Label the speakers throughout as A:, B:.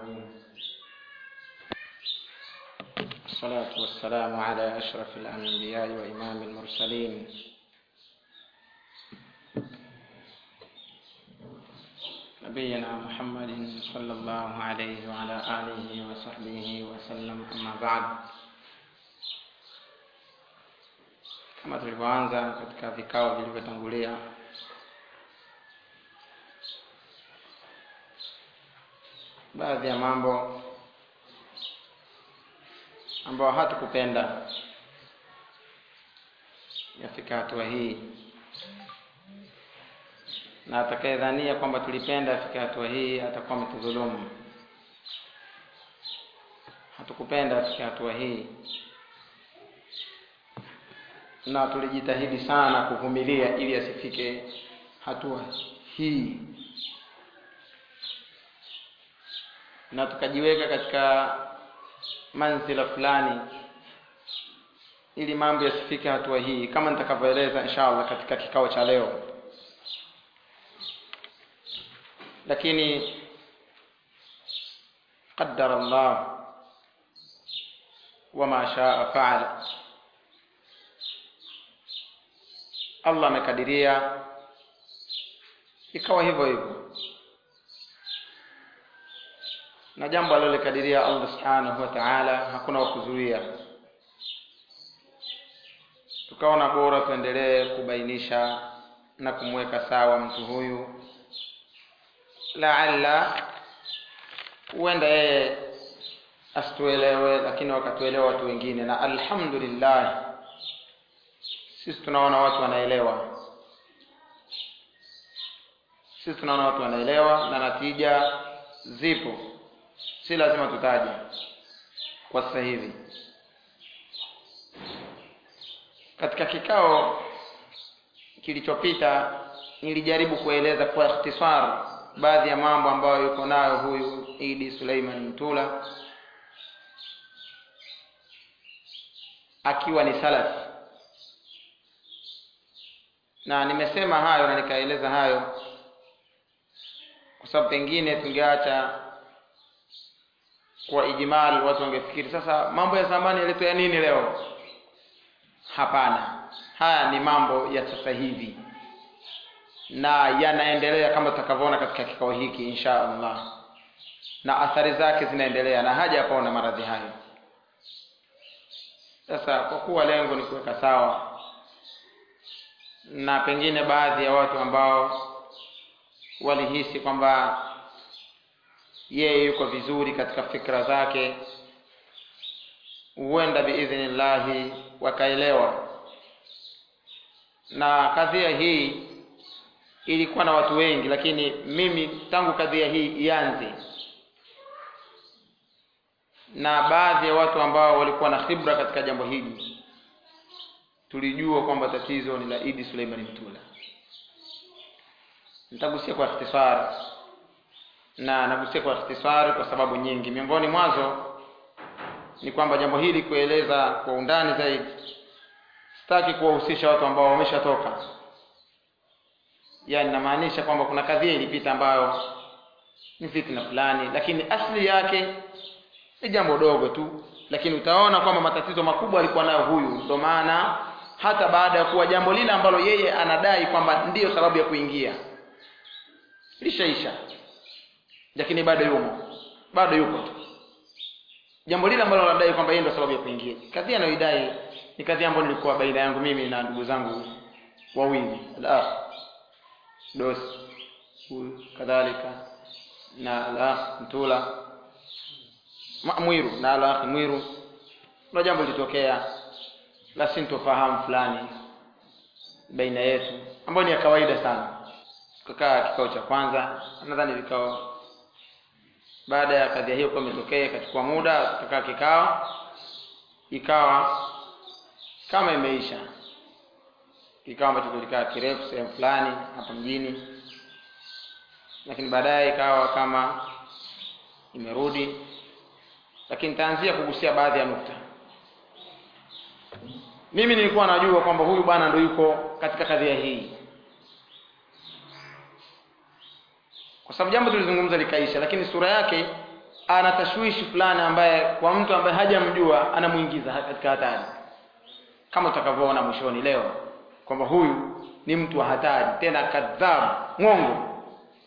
A: العالمين الصلاة والسلام على أشرف الأنبياء وإمام المرسلين نبينا محمد صلى الله عليه وعلى آله وصحبه وسلم أما بعد kama tulivyoanza katika vikao vilivyotangulia baadhi ya mambo ambayo hatukupenda yafika hatua hii na atakayedhania kwamba tulipenda afike hatua hii atakuwa ametudhulumu hatukupenda afike hatua hii na tulijitahidi sana kuvumilia ili asifike hatua hii na tukajiweka katika manzila fulani ili mambo yasifike hatua hii kama nitakavyoeleza inshallah katika kikao cha leo lakini qaddara Allah wama shaa faala Allah amekadiria ikawa hivyo hivyo na jambo alilolikadiria Allah subhanahu wa ta'ala hakuna wa kuzuia tukaona bora tuendelee kubainisha na kumweka sawa mtu huyu laalla huenda yeye asituelewe lakini wakatuelewa watu wengine na alhamdulillah sisi tunaona watu wanaelewa sisi tunaona watu wanaelewa na natija zipo si lazima tutaje kwa sasa hivi katika kikao kilichopita nilijaribu kueleza kwa ikhtisar baadhi ya mambo ambayo yuko nayo huyu Idi Suleiman Mtula akiwa ni salafi na nimesema hayo na nikaeleza hayo kwa sababu pengine tungeacha kwa ijmal watu wangefikiri sasa mambo ya zamani yaletwa ya nini leo hapana haya ni mambo ya sasa hivi na yanaendelea kama tutakavyoona katika kikao hiki insha Allah na athari zake zinaendelea na haja yapaona maradhi hayo sasa kwa kuwa lengo ni kuweka sawa na pengine baadhi ya watu ambao walihisi kwamba yeye yuko vizuri katika fikra zake huenda biidhnillahi wakaelewa na kadhia hii ilikuwa na watu wengi lakini mimi tangu kadhia hii ianze na baadhi ya watu ambao walikuwa na khibra katika jambo hili tulijua kwamba tatizo ni la Idi Suleiman Mtula nitagusia kwa ikhtisar na nagusia kwa ikhtisar kwa sababu nyingi miongoni mwazo ni kwamba jambo hili kueleza kwa undani zaidi sitaki kuwahusisha watu ambao wameshatoka yani namaanisha kwamba kuna kadhia ilipita ambayo ni fitna fulani lakini asli yake ni jambo dogo tu lakini utaona kwamba matatizo makubwa alikuwa nayo huyu ndio maana hata baada ya kuwa jambo lile ambalo yeye anadai kwamba ndiyo sababu ya kuingia lishaisha lakini bado yumo bado yuko tu jambo lile ambalo anadai kwamba yeye ndio sababu ya kuingia kadhia anayoidai ni kadhia ambayo nilikuwa baina yangu mimi na ndugu zangu wawili la dos huyu kadhalika na la mtula mwiru na la mwiru kuna jambo lilitokea la sintofahamu fulani baina yetu ambayo ni ya kawaida sana tukakaa kikao cha kwanza nadhani vikao baada ya kadhia hiyo kuwa imetokea ikachukua muda tukakaa kikao ikawa kama imeisha kikao ambacho kilikaa kirefu sehemu fulani hapa mjini lakini baadaye ikawa kama imerudi lakini nitaanzia kugusia baadhi ya nukta mimi nilikuwa najua kwamba huyu bwana ndo yuko katika kadhia hii kwa sababu jambo tulizungumza likaisha lakini sura yake ana tashwishi fulani ambaye kwa mtu ambaye hajamjua anamuingiza katika hatari kama tutakavyoona mwishoni leo kwamba huyu ni mtu wa hatari tena kadhabu mwongo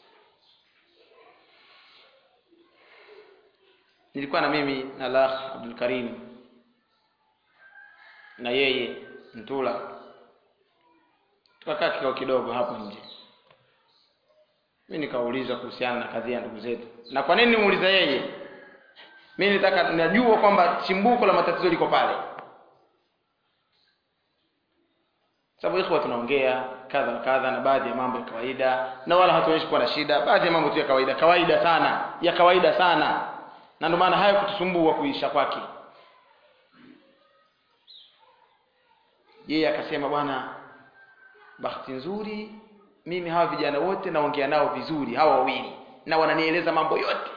A: nilikuwa na mimi na lakh Abdul Karim na yeye Mtula tukakaa kikao kidogo hapo nje mimi nikauliza kuhusiana na kadhia ya ndugu zetu na kwa nini nimuuliza yeye mimi nitaka najua kwamba chimbuko la matatizo liko pale sababu ikhwa tunaongea kadha na kadha na baadhi ya mambo ya kawaida na wala hatuonyeshi kuwa na shida baadhi ya mambo tu ya kawaida kawaida sana ya kawaida sana na ndio maana hayo kutusumbua kuisha kwake yeye akasema bwana bahati nzuri mimi hawa vijana wote naongea nao vizuri hawa wawili na wananieleza mambo yote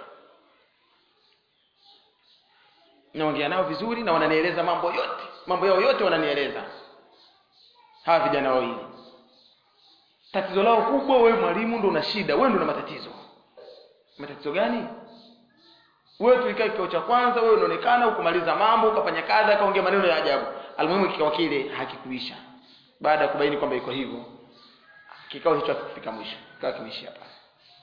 A: naongea nao vizuri na wananieleza mambo yote mambo yao yote wananieleza hawa vijana wawili tatizo lao kubwa wewe mwalimu ndo una shida wewe ndo una matatizo matatizo gani wewe tulikaa kikao cha kwanza wewe unaonekana ukumaliza mambo ukafanya kadha kaongea maneno ya ajabu almuhimu kikao kile hakikuisha baada ya kubaini kwamba iko hivyo kikao hicho hakikufika mwisho kikao kimeishia pale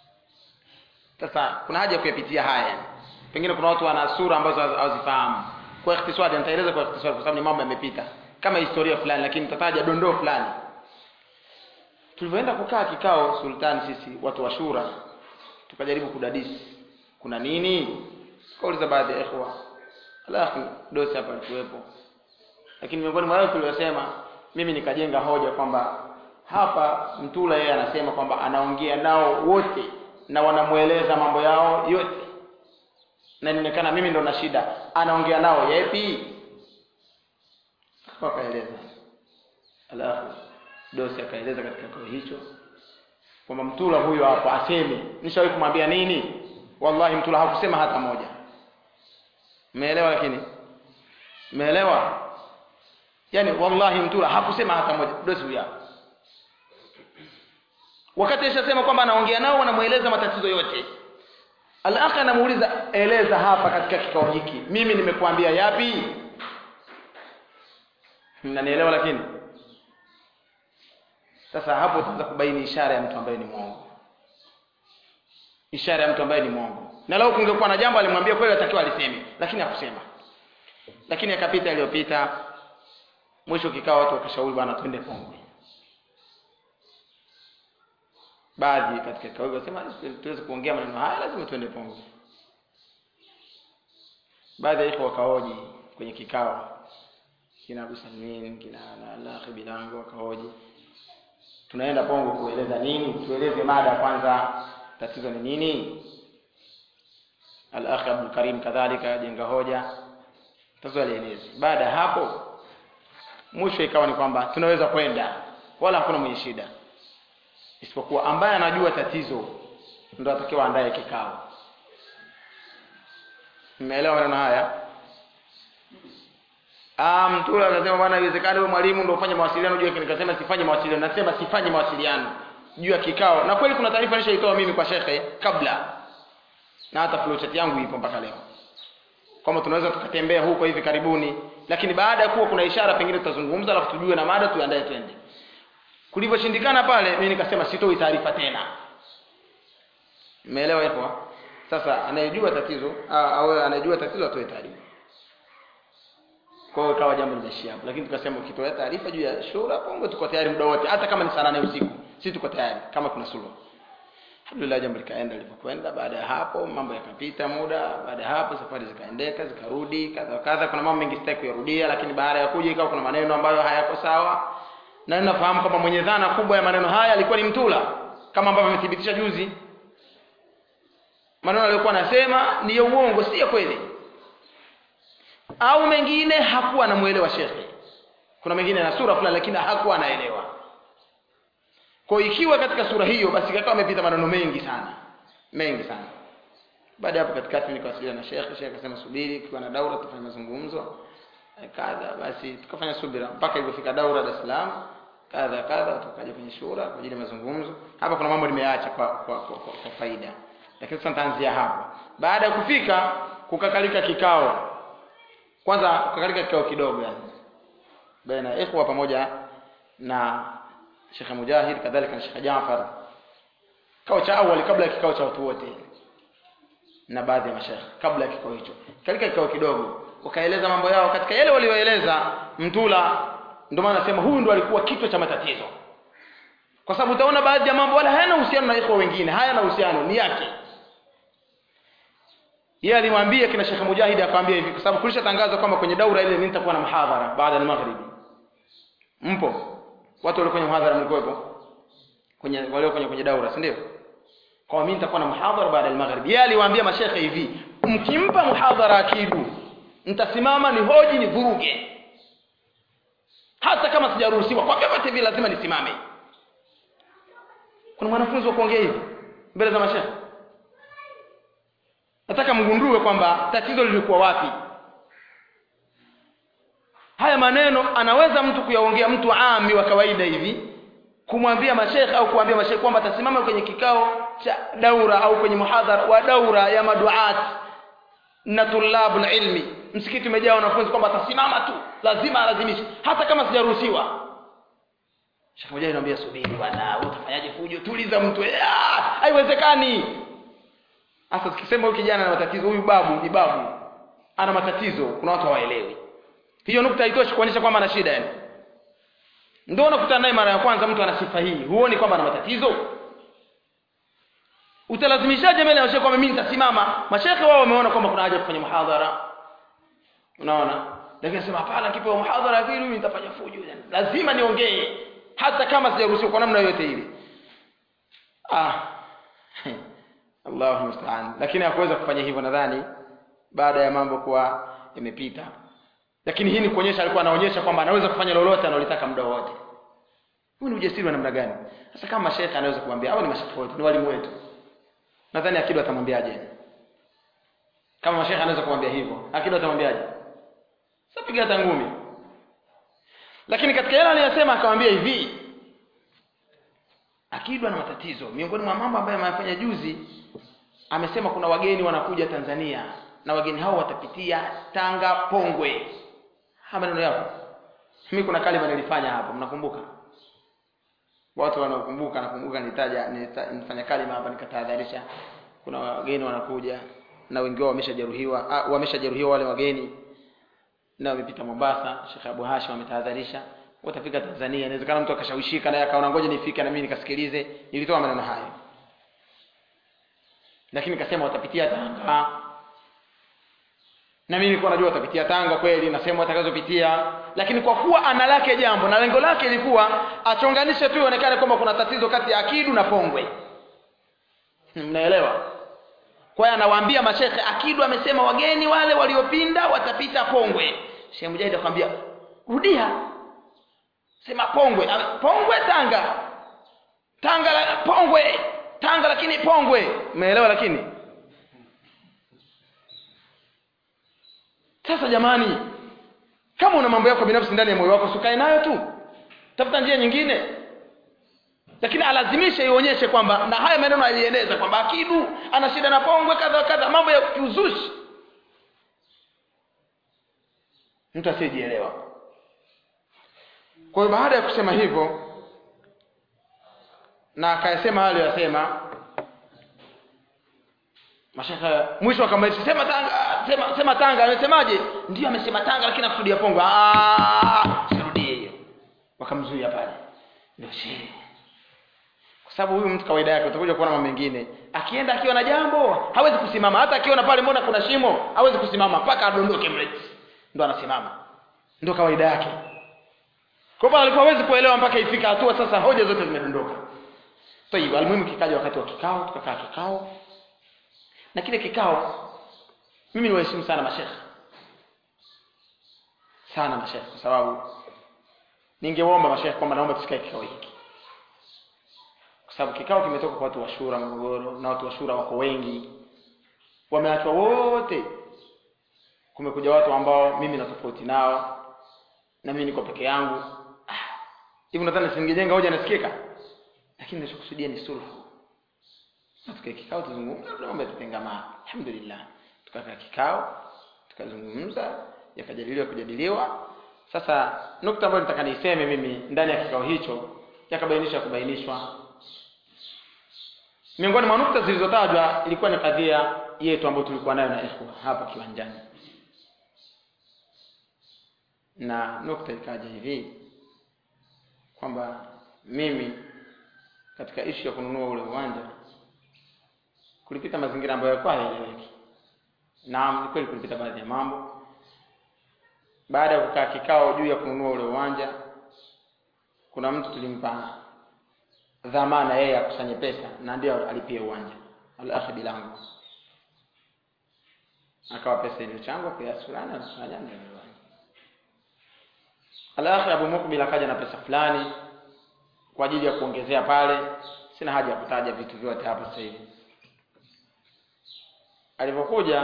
A: sasa kuna haja ya kuyapitia haya pengine kuna watu wana sura ambazo hawazifahamu kwa ikhtisari nitaeleza kwa ikhtisari kwa sababu ni mambo yamepita kama historia fulani lakini nitataja dondoo fulani tulivyoenda kukaa kikao sultani sisi watu wa shura tukajaribu kudadisi kuna nini kauliza baadhi ya ikhwa alafu dosi hapa alikuwepo lakini miongoni mwa wale tuliosema mimi nikajenga hoja kwamba hapa mtula yeye anasema kwamba anaongea nao wote na wanamweleza mambo yao yote na inaonekana mimi ndo na shida anaongea nao yepi wakaeleza alafu dosi akaeleza katika kikao hicho kwamba mtula huyo hapo aseme nishawahi kumwambia nini wallahi mtula hakusema hata moja umeelewa lakini umeelewa yani wallahi mtula hakusema hata moja dosi huyo hapo wakati ishasema kwamba anaongea nao wanamueleza matatizo yote alakhi anamuuliza eleza hapa katika kikao hiki mimi nimekuambia yapi mnanielewa lakini sasa hapo utaanza kubaini ishara ya mtu ambaye ni mwongo ishara ya mtu ambaye ni mwongo na leo kungekuwa na jambo alimwambia kweli atakiwa aliseme lakini hakusema lakini akapita iliyopita mwisho kikao watu wakashauri bwana twende Pongwe baadhi katika kikao wakasema tuweze kuongea maneno haya lazima twende Pongwe baadhi ya ikhwa wakahoji kwenye kikao kina Abu Salmin kina Alakhi Bilango wakahoji tunaenda Pongwe kueleza nini tueleze mada kwanza tatizo ni nini Al-Akhi Abdul Karim kadhalika jenga hoja tatizo alieleza baada ya hapo mwisho ikawa ni kwamba tunaweza kwenda wala hakuna mwenye shida isipokuwa ambaye anajua tatizo ndo atakiwa andaye kikao mmeelewa maneno haya ah mtu anasema bwana iwezekani wewe mwalimu ndio ufanye mawasiliano juu yake nikasema sifanye mawasiliano nasema sifanye mawasiliano juu ya kikao na kweli kuna taarifa nishaitoa mimi kwa shekhe kabla na hata flowchart yangu ipo mpaka leo kwamba tunaweza tukatembea huko hivi karibuni lakini baada ya kuwa kuna ishara pengine tutazungumza alafu tujue na mada tuandae twende kulivyoshindikana pale mimi nikasema sitoi taarifa tena umeelewa hivyo sasa anayejua tatizo au anayejua tatizo atoe taarifa kwa hiyo ikawa jambo linaishia hapo lakini tukasema ukitoa taarifa juu ya shura pongo tuko tayari muda wote hata kama ni saa nane usiku sisi tuko tayari kama kuna suluhu alhamdulillah jambo likaenda lilipokwenda baada ya hapo mambo yakapita muda baada ya hapo safari zikaendeka zikarudi kadha kadha kuna mambo mengi sitaki kuyarudia lakini baada ya kuja ikawa kuna maneno ambayo hayako sawa na ninafahamu kwamba mwenye dhana kubwa ya maneno haya alikuwa ni mtula kama ambavyo amethibitisha juzi maneno aliyokuwa anasema ni ya uongo si ya kweli au mengine hakuwa anamuelewa shekhe kuna mengine na sura fulani lakini hakuwa anaelewa kwa ikiwa katika sura hiyo basi kakawa amepita maneno mengi sana mengi sana baada ya hapo katikati nikawasiliana na shekhe shekhe akasema subiri tukiwa na daura tufanye mazungumzo kadha basi tukafanya subira mpaka ilipofika daura Dar es Salaam kadha kadha tukaja kwenye shura kwa ajili ya mazungumzo hapa kuna mambo nimeacha kwa, kwa, kwa, kwa, kwa faida lakini sasa nitaanzia hapo baada ya kufika kukakalika kikao kwanza kukakalika kikao kidogo yani baina ya ikhwa pamoja na Sheikh Mujahid kadhalika na Sheikh Jaafar kikao cha awali kabla ya kikao cha watu wote na baadhi ya mashaikh kabla ya kikao hicho katika kikao kidogo wakaeleza mambo yao katika yale walioeleza mtula ndio maana nasema huyu ndo alikuwa kichwa cha matatizo kwa sababu utaona baadhi ya mambo wala hayana uhusiano na ikhwa wengine hayana uhusiano ni yake yeye alimwambia kina Sheikh Mujahid akamwambia hivi kwa sababu kulisha tangazo kwamba kwenye daura ile mimi nitakuwa na muhadhara baada ya magharibi mpo watu walio kwenye muhadhara mlikuwepo kwenye walio kwenye kwenye daura si ndio kwa mimi nitakuwa na muhadhara baada ya magharibi yeye aliwaambia mashekhe hivi mkimpa muhadhara akidu nitasimama ni hoji ni vuruge hata kama sijaruhusiwa kwa vyovyote vile lazima nisimame kuna mwanafunzi wa kuongea hivi mbele za mashekhe nataka mgundue kwamba tatizo lilikuwa wapi haya maneno anaweza mtu kuyaongea mtu ami wa kawaida hivi kumwambia mashekhe au kuambia mashekhe kwamba atasimama kwenye kikao cha daura au kwenye muhadhara wa daura ya maduat na tulabul ilmi msikiti umejaa wanafunzi kwamba atasimama tu lazima alazimishe hata kama sijaruhusiwa Sheikh Mujahid anambia subiri bwana utafanyaje fujo tuliza mtu Ah, haiwezekani sasa tukisema huyu kijana ana matatizo huyu babu ni babu ana matatizo kuna watu hawaelewi hiyo nukta haitoshi kuonyesha kwamba ana shida yani ndio unakutana naye mara ya kwanza mtu ana sifa hii huoni kwamba ana matatizo utalazimishaje mbele ya mashehe kwamba mimi nitasimama mashehe wao wameona kwamba kuna haja kufanya muhadhara unaona lakini sema hapana kipewa muhadhara vile mimi nitafanya fujo yani lazima niongee hata kama sijaruhusiwa kwa namna yoyote ile ah Allahu musta'an lakini hakuweza kufanya hivyo nadhani baada ya mambo kuwa yamepita lakini hii ni kuonyesha alikuwa anaonyesha kwamba anaweza kufanya lolote analotaka muda wote huu ni ujasiri wa namna gani sasa kama shekhe anaweza kumwambia au ni mashekhe wetu ni walimu wetu nadhani akidu atamwambiaje kama mashekhe anaweza kumwambia hivyo akidu atamwambiaje sasa piga hata ngumi lakini katika yale aliyosema akamwambia hivi akidu ana matatizo miongoni mwa mambo ambayo amefanya juzi amesema kuna wageni wanakuja Tanzania na wageni hao watapitia Tanga Pongwe haya maneno yako mimi kuna kalima nilifanya hapo mnakumbuka watu wanaokumbuka nakumbuka nitaja nita- nifanya kalima hapa nikatahadharisha kuna wageni wanakuja na wengi wao wameshajeruhiwa ah, wameshajeruhiwa wale wageni na wamepita Mombasa Sheikh Abu Hashim ametahadharisha watafika Tanzania inawezekana mtu akashawishika naye akaona ngoja nifike na mimi nikasikilize nilitoa maneno hayo lakini nikasema watapitia Tanga na mimi nilikuwa najua watapitia Tanga kweli na sehemu watakazopitia lakini kwa kuwa ana lake jambo na lengo lake ilikuwa achonganishe tu ionekane kwamba kuna tatizo kati ya Akidu na Pongwe mnaelewa kwa hiyo anawaambia mashekhe Akidu amesema wageni wale waliopinda watapita Pongwe Sheikh Mujahid akamwambia rudia sema Pongwe Ame- Pongwe Tanga Tanga la, Pongwe Tanga lakini Pongwe umeelewa lakini sasa jamani kama una mambo yako binafsi ndani ya moyo wako sukae nayo tu tafuta njia nyingine lakini alazimishe ionyeshe kwamba na haya maneno alieneza kwamba akidu ana shida na pongwe kadha kadha mambo ya kiuzushi mtu asiyejielewa kwa hiyo baada ya kusema hivyo na akayasema hayo aliyosema mashaka mwisho akamaliza sema tanga sema sema tanga amesemaje ndio amesema tanga lakini akusudia pongo ah sirudie hiyo wakamzuia pale ndio shehe kwa sababu huyu mtu kawaida yake utakuja kuona mambo mengine akienda akiwa na jambo hawezi kusimama hata akiona pale mbona kuna shimo hawezi kusimama mpaka adondoke mle ndo anasimama ndo kawaida yake kwa hivyo alikuwa hawezi kuelewa mpaka ifika hatua sasa hoja zote zimedondoka tayib almuhimu kikaja wakati wa kikao tukakaa kikao na kile kikao mimi niwaheshimu sana mashekhe sana mashekhe kwa sababu ningewaomba mashekhe kwamba naomba tusikae kikao hiki kwa sababu kikao kimetoka kwa watu wa shura Morogoro na watu wa shura wako wengi wameachwa wote kumekuja watu ambao mimi na tofauti nao na mimi niko peke yangu Ah, hivi nadhani singejenga hoja nasikika lakini ninachokusudia ni sulhu na tukae kikao tuzungumze kuna mambo yatatengamana alhamdulillah tukakaa kikao tukazungumza yakajadiliwa kujadiliwa sasa nukta ambayo nitaka niiseme mimi ndani ya kikao hicho yakabainisha kubainishwa miongoni mwa nukta zilizotajwa ilikuwa ni kadhia yetu ambayo tulikuwa nayo na ikhwa hapa kiwanjani na nukta ikaja hivi kwamba mimi katika ishu ya kununua ule uwanja kulipita mazingira ambayo yalikuwa hayaeleweki naam ni kweli kulipita baadhi ya mambo baada ya kukaa kikao juu ya kununua ule uwanja kuna mtu tulimpa dhamana yeye akusanye pesa na ndio alipie uwanja al-akhi bilangu akawa pesa iliyochangwa kiasi fulani anafanya ndio uwanja al-akhi Abu Mukbil akaja na pesa fulani kwa ajili ya kuongezea pale sina haja ya kutaja vitu vyote hapa sasa hivi alipokuja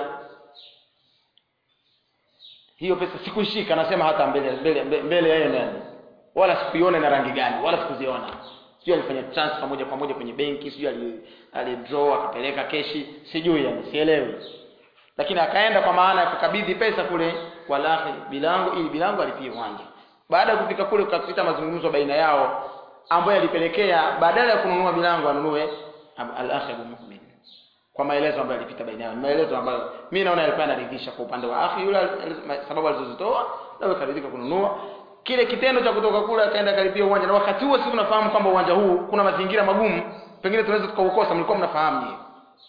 A: hiyo pesa sikuishika nasema hata mbele mbele mbele yeye nani wala sikuiona na rangi gani wala sikuziona sijui alifanya transfer moja kwa moja kwenye benki sijui ali, ali draw akapeleka keshi sijui yani sielewi lakini akaenda kwa maana ya kukabidhi pesa kule kwa lahi bilango ili bilango alipie uwanja baada ya kufika kule ukapita mazungumzo baina yao ambayo yalipelekea badala ya kununua bilango anunue al-akhi Abu Mukmin kwa maelezo ambayo yalipita baina yao maelezo ambayo mimi naona yalikuwa yanaridhisha kwa upande wa akhi yule sababu alizozitoa na akaridhika kununua kile kitendo cha kutoka kule akaenda karibia uwanja na wakati huo sisi tunafahamu kwamba uwanja huu kuna mazingira magumu pengine tunaweza tukaukosa mlikuwa mnafahamu hiyo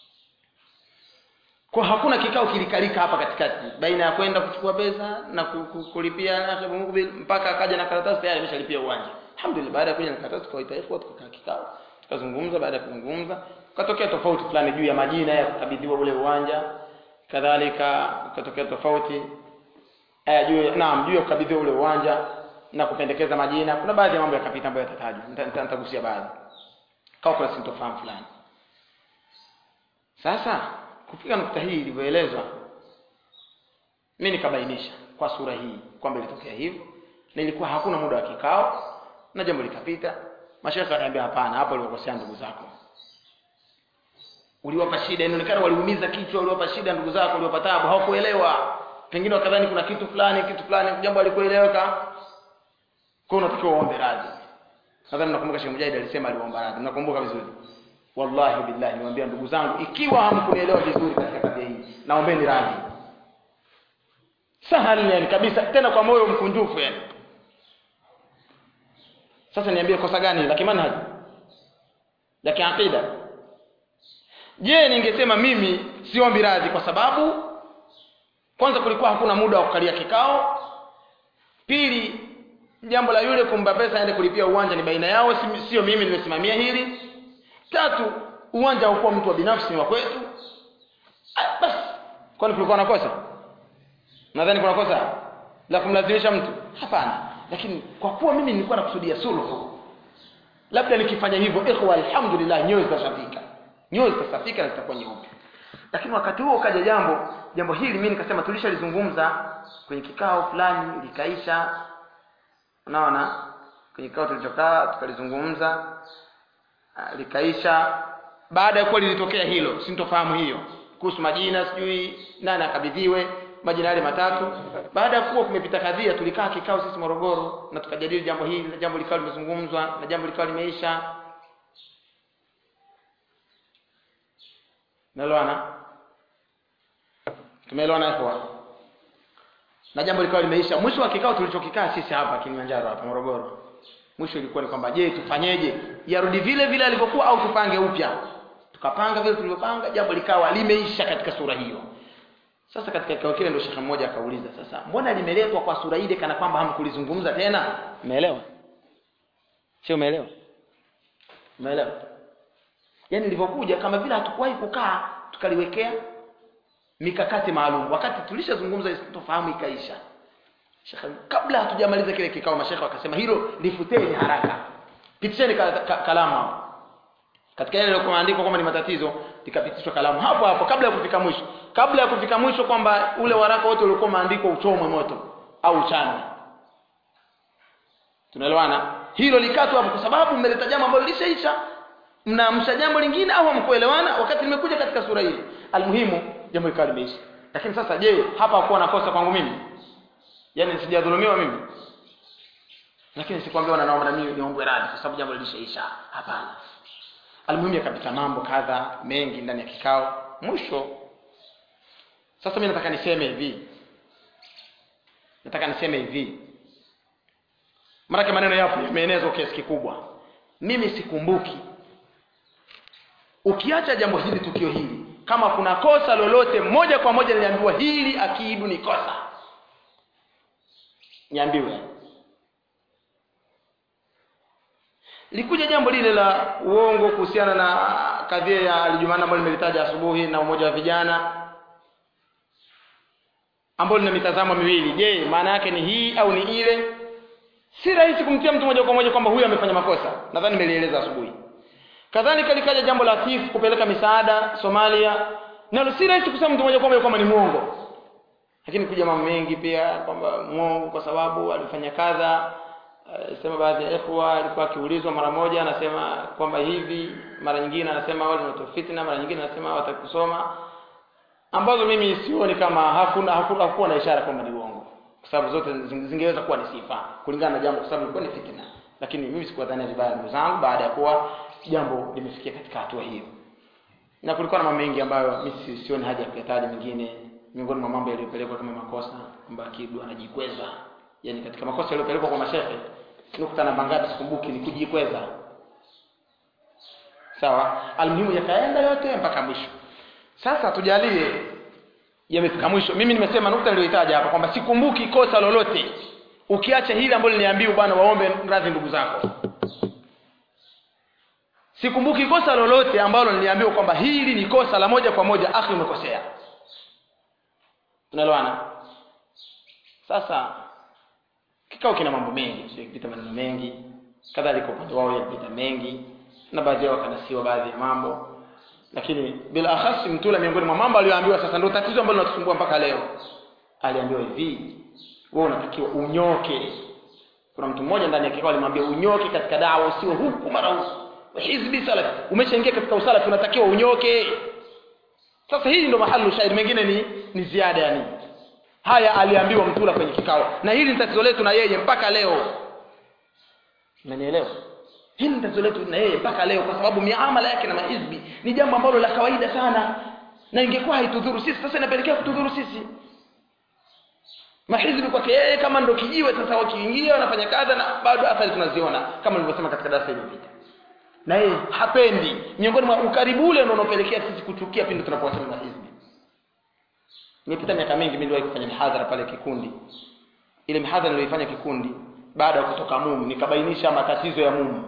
A: kwa hakuna kikao kilikalika hapa katikati baina ya kwenda kuchukua pesa na kulipia akhi Abu Mukbil mpaka akaja na karatasi tayari ameshalipia uwanja alhamdulillah baada ya kuja na karatasi tukawaita ikhwa tukakaa kikao tukazungumza baada ya kuzungumza ukatokea tofauti fulani juu ya majina ya kukabidhiwa ule uwanja kadhalika ukatokea tofauti eh juu naam juu ya kukabidhiwa ule uwanja na kupendekeza majina kuna baadhi ya mambo yakapita ambayo yatatajwa nitagusia baadhi kama kuna sintofahamu fulani sasa kufika nukta hii ilivyoelezwa mimi nikabainisha kwa sura hii kwamba ilitokea hivyo na ilikuwa hakuna muda wa kikao na jambo likapita mashaka akaniambia hapana hapo ulikosea ndugu zako uliwapa shida inaonekana waliumiza kichwa uliwapa shida ndugu zako uliwapa taabu hawakuelewa pengine wakadhani kuna kitu fulani kitu fulani jambo alikueleweka kwa unatakiwa uombe radhi nadhani nakumbuka Sheikh Mujahid alisema aliomba radhi nakumbuka vizuri wallahi billahi niwaambia ndugu zangu ikiwa hamkunielewa vizuri katika kadhia hii naombeni radhi sahali yani kabisa tena kwa moyo mkunjufu yani sasa niambie kosa gani la kimanhaji la kiakida je ningesema mimi siombi radhi kwa sababu kwanza kulikuwa hakuna muda wa kukalia kikao pili jambo la yule kumba pesa aende kulipia uwanja ni baina yao sio mimi nimesimamia hili tatu uwanja haukuwa mtu wa binafsi ni wa kwetu basi kwani kulikuwa na kosa nadhani kuna kosa la kumlazimisha mtu hapana lakini kwa kuwa mimi nilikuwa nakusudia sulhu labda nikifanya hivyo ikhwa alhamdulillah nyoyo zitasafika nyoyo zitasafika na zitakuwa nyeupe lakini wakati huo kaja jambo jambo hili mimi nikasema tulishalizungumza kwenye kikao fulani likaisha unaona kwenye kikao tulichokaa tukalizungumza likaisha baada ya kuwa lilitokea hilo sintofahamu hiyo kuhusu majina sijui nani akabidhiwe majina yale matatu baada ya kuwa kumepita kadhia tulikaa kikao sisi Morogoro na tukajadili jambo hili na jambo likawa limezungumzwa na jambo likawa limeisha Naelewana? Tumeelewana hapo? Na jambo likawa limeisha. Mwisho wa kikao tulichokikaa sisi hapa Kilimanjaro hapa Morogoro. Mwisho ilikuwa ni kwamba je, tufanyeje? Yarudi vile vile alivyokuwa au tupange upya? Tukapanga vile tulivyopanga, jambo likawa limeisha katika sura hiyo. Sasa katika kikao kile ndio shekhe mmoja akauliza, sasa mbona limeletwa kwa sura ile kana kwamba hamkulizungumza tena? Umeelewa? Sio umeelewa? Umeelewa? Yaani ilivyokuja kama vile hatukuwahi kukaa tukaliwekea mikakati maalum. Wakati tulishazungumza isitofahamu ikaisha. Shekhe kabla hatujamaliza kile kikao mashekhe wakasema hilo lifuteni haraka. Pitisheni ka, ka, kalamu hapo. Katika yale yalikuwa maandiko kwamba ni matatizo likapitishwa kalamu hapo hapo kabla ya kufika mwisho. Kabla ya kufika mwisho kwamba ule waraka wote ulikuwa maandiko uchomwe moto au uchanwe. Tunaelewana? Hilo likatwa hapo kwa sababu mmeleta jambo ambalo lishaisha mnaamsha jambo lingine au hamkuelewana wakati limekuja katika sura hii almuhimu jambo likawa limeisha lakini sasa je hapa hakuwa na kosa kwangu mimi yaani sijadhulumiwa mimi lakini sikwambia naomba na mimi niombwe radhi kwa sababu jambo lilishaisha hapana almuhimu yakapita mambo kadha mengi ndani ya kikao mwisho sasa mimi nataka niseme hivi nataka niseme hivi maanake maneno yapo yameenezwa kiasi kikubwa mimi sikumbuki ukiacha jambo hili tukio hili kama kuna kosa lolote moja kwa moja niliambiwa hili akiidu ni kosa niambiwe likuja jambo lile la uongo kuhusiana na kadhia ya alijumana ambayo nimelitaja asubuhi na umoja wa vijana ambalo lina mitazamo miwili je maana yake ni hii au ni ile si rahisi kumtia mtu moja kwa moja kwamba huyu amefanya makosa nadhani nimelieleza asubuhi kadhalika likaja jambo la TIF kupeleka misaada Somalia nalo si rahisi kusema mtu moja kwa moja kwamba ni mwongo lakini kuja mambo mengi pia kwamba mwongo kwa sababu alifanya kadha uh, sema baadhi ya ikhwa alikuwa akiulizwa mara moja anasema kwamba hivi mara nyingine anasema wale ni fitna mara nyingine anasema watakusoma ambazo mimi sioni kama hakuna hakuna hakuwa na ishara kwamba ni uongo kwa sababu zote zingeweza kuwa ni sifa kulingana na jambo kwa sababu ilikuwa ni fitna lakini mimi sikuwadhania vibaya ndugu zangu baada ya kuwa jambo limefikia katika hatua hiyo na kulikuwa na mambo mengi ambayo mimi sioni haja ya kuyataja mengine miongoni mwa mambo yaliyopelekwa kama makosa kwamba Kidu anajikweza yani katika makosa yaliyopelekwa kwa mashehe nukta namba ngapi sikumbuki ni kujikweza sawa almuhimu yakaenda yote mpaka mwisho sasa tujalie yamefika mwisho mimi nimesema nukta niliyoitaja hapa kwamba sikumbuki kosa lolote ukiacha hili ambalo niliambiwa bwana waombe radhi ndugu zako sikumbuki kosa lolote ambalo niliambiwa kwamba hili ni kosa la moja kwa moja akhi umekosea tunaelewana sasa kikao kina mambo mengi sio kipita maneno mengi kadhalika upande wao yapita mengi na baadhi yao wakanasiwa baadhi ya mambo lakini bila akhasi mtula miongoni mwa mambo aliyoambiwa sasa ndio tatizo ambalo linatusumbua mpaka leo aliambiwa hivi wewe unatakiwa unyoke kuna mtu mmoja ndani ya kikao alimwambia unyoke katika dawa usiwe huku mara huku hizbi salaf umeshaingia katika usalafi unatakiwa unyoke sasa hili ndo mahali shahidi mengine ni ni ziada yani haya aliambiwa mtula kwenye kikao na hili ni tatizo letu na yeye mpaka leo unanielewa hili ni tatizo letu na yeye mpaka leo kwa sababu miamala yake na mahizbi ni jambo ambalo la kawaida sana na ingekuwa haitudhuru sisi sasa inapelekea kutudhuru sisi mahizbi kwake yeye kama ndo kijiwe sasa wakiingia wanafanya kadha na bado athari tunaziona kama nilivyosema katika darasa iliyopita na yeye hapendi miongoni mwa ukaribu ule ndio unaopelekea sisi kuchukia pindi tunapowasema mahizbi nimepita miaka mingi mimi niliwahi kufanya mihadhara pale kikundi ile mihadhara niliyoifanya kikundi baada ya kutoka mumu nikabainisha matatizo ya mumu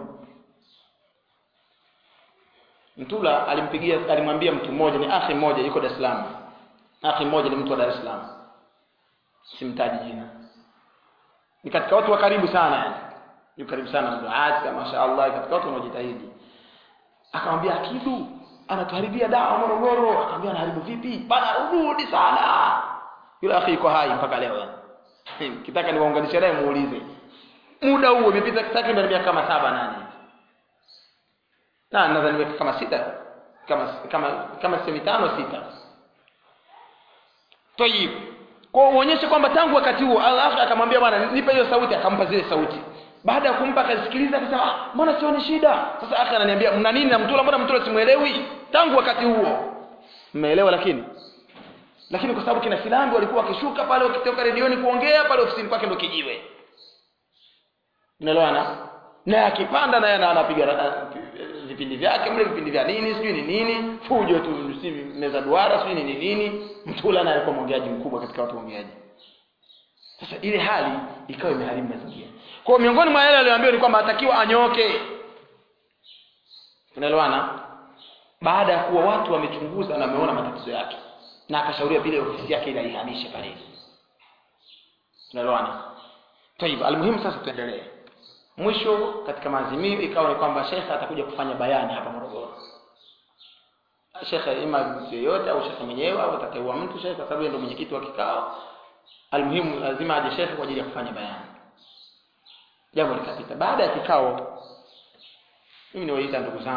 A: Mtula alimpigia alimwambia mtu mmoja ni akhi mmoja yuko Dar es Salaam. Akhi mmoja ni mtu wa Dar es Salaam. Simtaji jina. Ni katika watu wa karibu sana yani. Yuko karibu sana mduati mashaallah katika watu wanaojitahidi. Akamwambia Akidu anatuharibia dawa Morogoro. Akamwambia anaharibu vipi? Bana rudi sana. Yule akhi yuko hai mpaka leo yani. Kitaka niwaunganishe naye muulize. Muda huo umepita takriban miaka kama saba nane na nadhani nimefika kama sita kama kama kama semi tano sita tayib kwa uonyeshe kwamba tangu wakati huo Allah akamwambia bwana nipe hiyo sauti akampa zile sauti baada ya kumpa akasikiliza akasema ah mbona sioni shida sasa akhi ananiambia mna nini na mtula mbona mtula simuelewi tangu wakati huo mmeelewa lakini lakini kwa sababu kina filambi walikuwa wakishuka pale wakitoka redioni kuongea pale ofisini kwake ndo kijiwe unaelewana na akipanda naye anapiga vipindi vyake mle vipindi vya nini sijui ni nini fujo tu si meza duara sijui ni nini mtula naye alikuwa mwongeaji mkubwa katika watu waongeaji sasa ile hali ikawa imeharibu mazingira kwa miongoni mwa yale aliyoambiwa ni kwamba atakiwa anyoke tunaelewana baada ya kuwa watu wamechunguza na wameona matatizo yake na akashauriwa vile ofisi yake ile aihamishe pale tunaelewana tayib almuhimu sasa tuendelee mwisho katika maazimio ikawa ni kwamba shekhe atakuja kufanya bayani hapa Morogoro shekhe ima mtu yeyote au shekhe mwenyewe au atateua mtu shekhe kwa sababu yeye ndio mwenyekiti wa kikao almuhimu lazima aje shekhe kwa ajili ya kufanya bayani jambo likapita baada ya kikao mimi niwaita ndugu zangu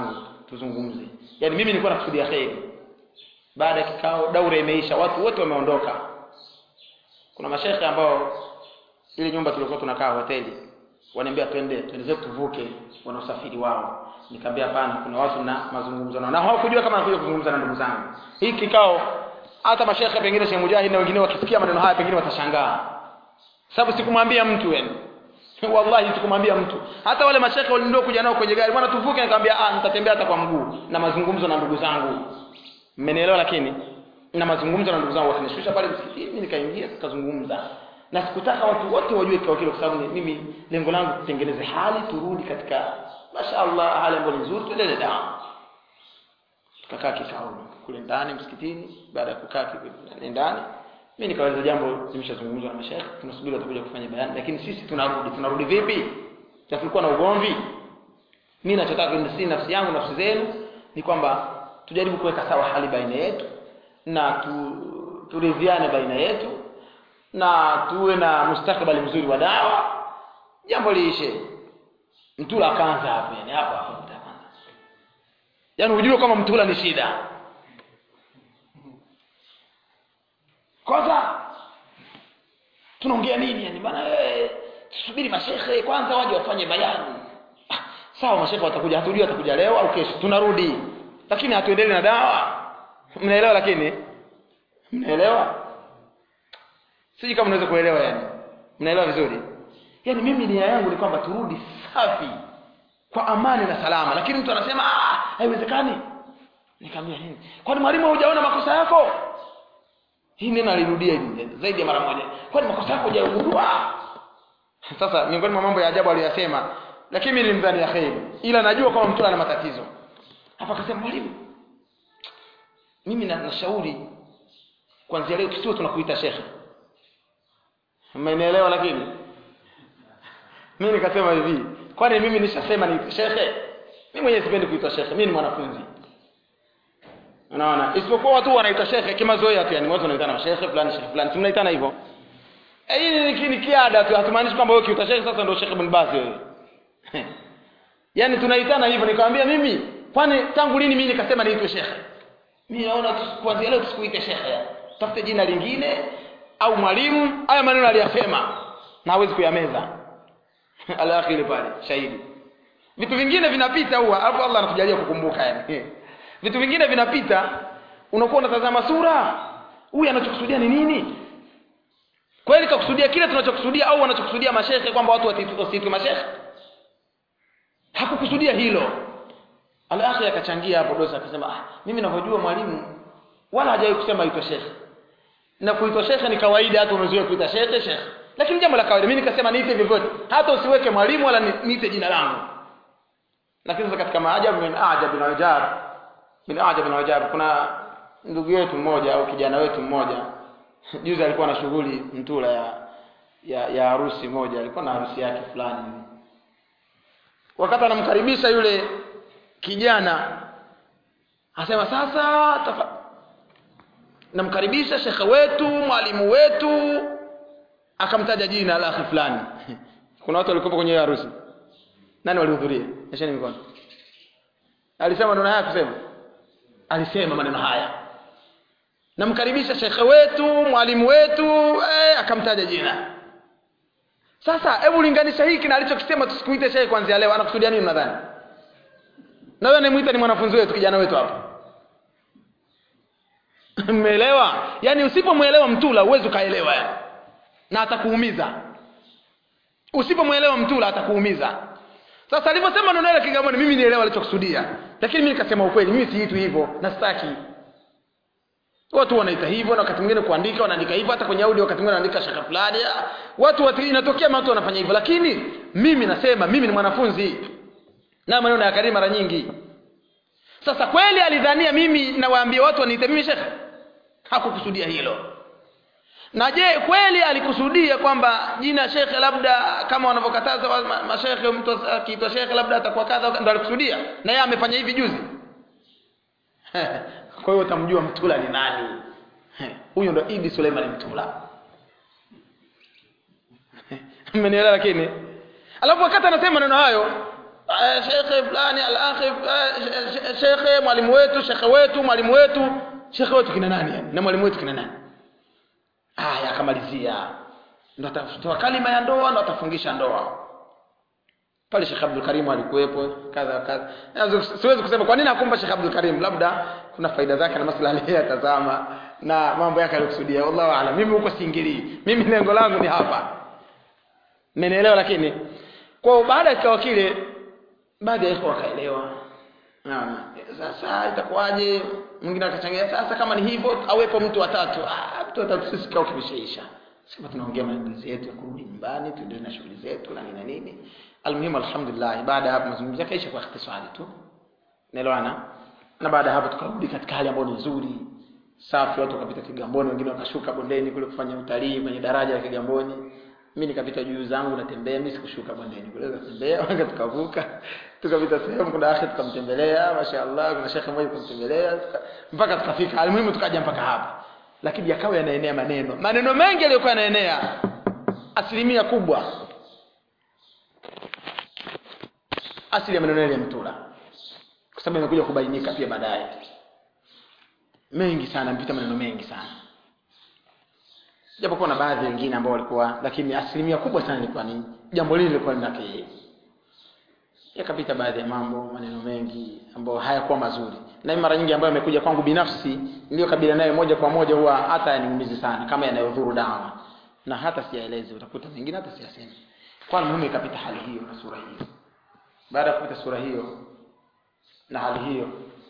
A: tuzungumze yaani mimi nilikuwa nakusudia kheri baada ya kikao daura imeisha watu wote wameondoka kuna mashekhe ambao ile nyumba tulikuwa tunakaa hoteli waniambia twende twende zetu tuvuke wana usafiri wao nikamwambia hapana kuna watu na mazungumzo nao na hawakujua kama nakuja kuzungumza na ndugu zangu hii kikao hata mashekhe pengine Sheikh Mujahid na wengine wakisikia maneno haya pengine watashangaa sababu sikumwambia mtu yani wallahi sikumwambia mtu hata wale mashekhe walio kuja nao kwenye gari bwana tuvuke nikamwambia ah nitatembea hata kwa mguu na mazungumzo na ndugu zangu mmenielewa lakini na mazungumzo na ndugu zangu wakinishusha pale msikitini mimi nikaingia tukazungumza na sikutaka watu wote wajue kikao kile kwa sababu mimi lengo langu kutengeneze hali turudi katika mashaallah hali ambayo ni nzuri tuendelee dawa tukakaa kikao kule ndani msikitini baada ya kukaa kule ndani mimi nikaweza jambo nimeshazungumza na mashaikh tunasubiri watakuja kufanya bayani lakini sisi tunarudi tunarudi vipi tulikuwa na ugomvi mimi nachotaka ni si nafsi yangu nafsi zenu ni kwamba tujaribu kuweka sawa hali baina yetu na tu, turidhiane baina yetu na tuwe na mustakabali mzuri wa dawa jambo liishe mtula akaanza hapo yani hapo hapo mtaanza yani ujue kama mtula ni shida kwanza tunaongea nini yani bana eh tusubiri mashehe kwanza waje wafanye bayani ah, sawa mashehe watakuja hatujui watakuja leo au kesho tunarudi lakini hatuendelee na dawa mnaelewa lakini mnaelewa siji kama unaweza kuelewa yani mnaelewa vizuri yani mimi nia yangu ni kwamba turudi safi kwa amani na salama lakini mtu anasema ah haiwezekani nikamwambia nini kwani mwalimu hujaona makosa yako hii neno alirudia zaidi ya mara moja kwani makosa yako hujagundua sasa miongoni mwa mambo ya ajabu aliyosema lakini mimi nilimdhania kheri ila najua kama mtu ana matatizo hapa akasema mwalimu mimi na nashauri kuanzia leo tusiwe tunakuita shekhe mmenielewa lakini mimi nikasema hivi kwani mimi nishasema ni shekhe mimi mwenyewe sipendi kuitwa shekhe mimi ni mwanafunzi unaona isipokuwa watu wanaitwa shekhe kimazoea tu yani watu wanaitana shekhe fulani shekhe fulani tunaitana hivyo eh hii ni kiada tu hatumaanishi kwamba wewe kiuta shekhe sasa ndio shekhe bin Baz wewe yani tunaitana hivyo nikamwambia mimi kwani tangu lini mimi nikasema niitwe shekhe mimi naona kuanzia leo tusikuite shekhe tafute jina lingine au mwalimu haya maneno aliyasema na hawezi kuyameza alakhiri pale shahidi vitu vingine vinapita huwa alafu Allah anakujalia kukumbuka yani vitu vingine vinapita unakuwa unatazama sura huyu anachokusudia ni nini kweli kakusudia kile tunachokusudia au wanachokusudia mashehe kwamba watu wasiitwe mashehe hakukusudia hilo alakhiri akachangia hapo dosa akasema ah mimi ninavyojua mwalimu wala hajawahi kusema aitwe shekhe na kuitwa shekhe ni kawaida hata umezoea kuita shekhe shekhe lakini jambo la kawaida mimi nikasema niite vyovyote hata usiweke mwalimu wala niite jina langu lakini sasa katika maajabu min ajab na ajab min ajab na ajab kuna ndugu yetu mmoja au kijana wetu mmoja juzi alikuwa na shughuli mtula ya ya, ya harusi moja alikuwa na harusi yake fulani wakati anamkaribisha yule kijana asema sasa tafa namkaribisha shekhe wetu mwalimu wetu akamtaja jina la akhi fulani kuna watu walikuwa kwenye harusi nani walihudhuria nyesheni mikono alisema maneno haya kusema alisema maneno haya namkaribisha shekhe wetu mwalimu wetu eh, akamtaja jina sasa hebu linganisha hiki na alichokisema tusikuite shekhe kwanzia leo anakusudia nini nadhani na wewe anayemuita ni mwanafunzi wetu kijana wetu hapa mmeelewa yaani usipomwelewa mtula huwezi ukaelewa yani na atakuumiza usipomwelewa mtula atakuumiza sasa alivyosema neno ile Kigamboni mimi nielewa alichokusudia lakini mimi nikasema ukweli mimi siitu hivyo na sitaki watu wanaita hivyo na wakati mwingine kuandika wanaandika hivyo hata kwenye audio wakati mwingine wanaandika shaka fulani watu watu inatokea watu wanafanya hivyo lakini mimi nasema mimi ni mwanafunzi na maneno ya karimu mara nyingi sasa kweli alidhania mimi nawaambia watu waniite mimi shekhe hakukusudia hilo na je kweli alikusudia kwamba jina shekhe labda kama wanavyokataza wa- ma- mashekhe mtu akiitwa shekhe labda atakuwa kadha ndo alikusudia na yeye amefanya hivi juzi kwa hiyo utamjua mtula ni nani huyo ndo idi suleiman mtula mmenielewa lakini alafu wakati anasema maneno hayo eh, shekhe fulani al-akhi eh, shekhe mwalimu wetu shekhe wetu mwalimu wetu shekhe wetu kina nani yani na mwalimu wetu kina nani aya akamalizia ndo atatoa kalima ya ndoa ndo atafungisha ndoa pale Sheikh Abdul Karim alikuwepo kadha kadha Nazo- siwezi kusema kwa nini akumba Sheikh Abdul Karim labda kuna faida zake na maslahi yake tazama na mambo yake alikusudia wallahu aalam mimi huko siingilii mimi lengo langu ni hapa mmenielewa lakini kwa baada ya kikao kile baadhi ya ikhwa wakaelewa Naam. Sasa itakuwaje? Mwingine akachangia sasa kama ni hivyo awepo mtu watatu. Ah, mtu watatu sisi kikao kimeshaisha. Sema tunaongea maandalizi yetu ya kurudi nyumbani, tuendelee na shughuli zetu na nini na nini. Almuhimu alhamdulillah baada ya hapo mazungumzo yakaisha kwa ikhtisari tu. Naelewana? Na baada ya hapo tukarudi katika hali ambayo ni nzuri. Safi watu wakapita Kigamboni, wengine wakashuka bondeni kule kufanya utalii kwenye daraja la Kigamboni. Mimi nikapita juu zangu natembea, mimi sikushuka bondeni. Kule natembea, wanga tukavuka. Tukapita sehemu kuna akhi tukamtembelea, mashaallah, kuna shekhe mmoja tukamtembelea tuka, mpaka tukafika. Almuhimu tukaja mpaka hapa. Lakini yakawa yanaenea maneno. Maneno mengi yaliyokuwa yanaenea asilimia kubwa asili ya maneno yale ya mtula kwa sababu imekuja kubainika pia baadaye mengi sana mpita maneno mengi sana japokuwa na baadhi wengine ambao walikuwa lakini asilimia kubwa sana ilikuwa ni jambo lile lilikuwa linake yeye yakapita baadhi ya mambo maneno mengi ambayo hayakuwa mazuri na mara nyingi ambayo yamekuja kwangu binafsi niliyokabiliana nayo moja kwa moja huwa hata yaniumizi sana kama yanayodhuru dawa na hata siyaelezi utakuta mengine hata siyasemi kwa muhimu ikapita hali hiyo na sura hiyo baada ya kupita sura hiyo na hali hiyo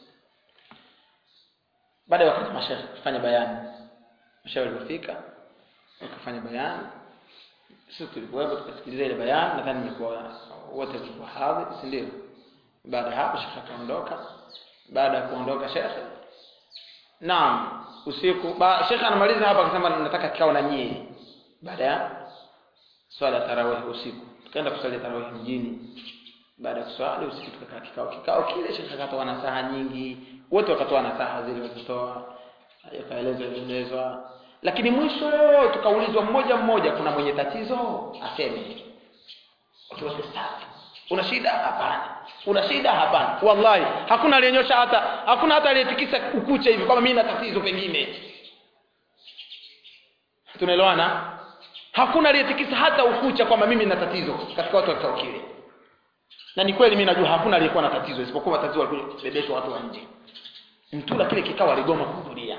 A: baada ya wakati mashekhe kufanya bayani mashekhe walipofika wakafanya bayani sisi tulikuwepo tukasikiliza ile bayani nadhani mlikuwa wote tulikuwa hadhi si ndio baada ya hapo shekhe akaondoka baada ya kuondoka shekhe naam usiku ba, shekhe anamaliza hapa akasema nataka kikao na nyie baada ya swala ya tarawih usiku tukaenda kusali tarawih mjini baada ya kuswali usiku tukakaa kikao kikao kile shekhe akatoa nasaha nyingi wote wakatoa nasaha zile walizotoa yakaelezwa elezwa lakini mwisho tukaulizwa mmoja mmoja kuna mwenye tatizo aseme watu wote safi una shida hapana una shida hapana wallahi hakuna aliyenyosha hata hakuna hata aliyetikisa ukucha hivi kwamba mimi na tatizo pengine tunaelewana hakuna aliyetikisa hata ukucha kwamba mimi na tatizo katika watu wa kikao kile na ni kweli mimi najua hakuna aliyekuwa na tatizo isipokuwa tatizo walikuja kubebeshwa watu wa nje mtula kile kikao aligoma kuhudhuria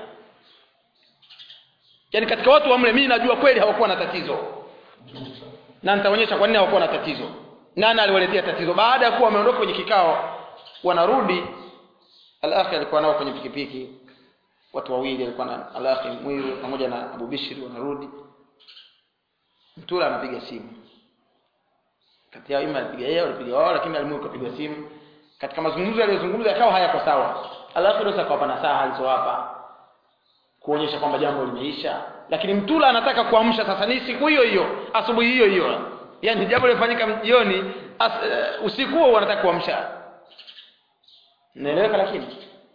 A: yaani katika watu wa mle mimi najua kweli hawakuwa na tatizo na nitaonyesha kwa nini hawakuwa na tatizo nani aliwaletea tatizo baada ya kuwa wameondoka kwenye kikao wanarudi al-akhi alikuwa nao kwenye pikipiki watu wawili alikuwa na al-akhi mwiru pamoja na Abu Bishri wanarudi mtula anapiga simu kati yao ima alipiga yeye alipiga wao lakini alimu kapigwa simu katika mazungumzo yaliyozungumza yakawa hayako sawa alafu ndio akawapa nasaha alizowapa kuonyesha kwamba jambo limeisha lakini mtula anataka kuamsha sasa ni siku hiyo hiyo asubuhi hiyo hiyo yani jambo lilifanyika jioni uh, usiku huo wanataka kuamsha naeleweka lakini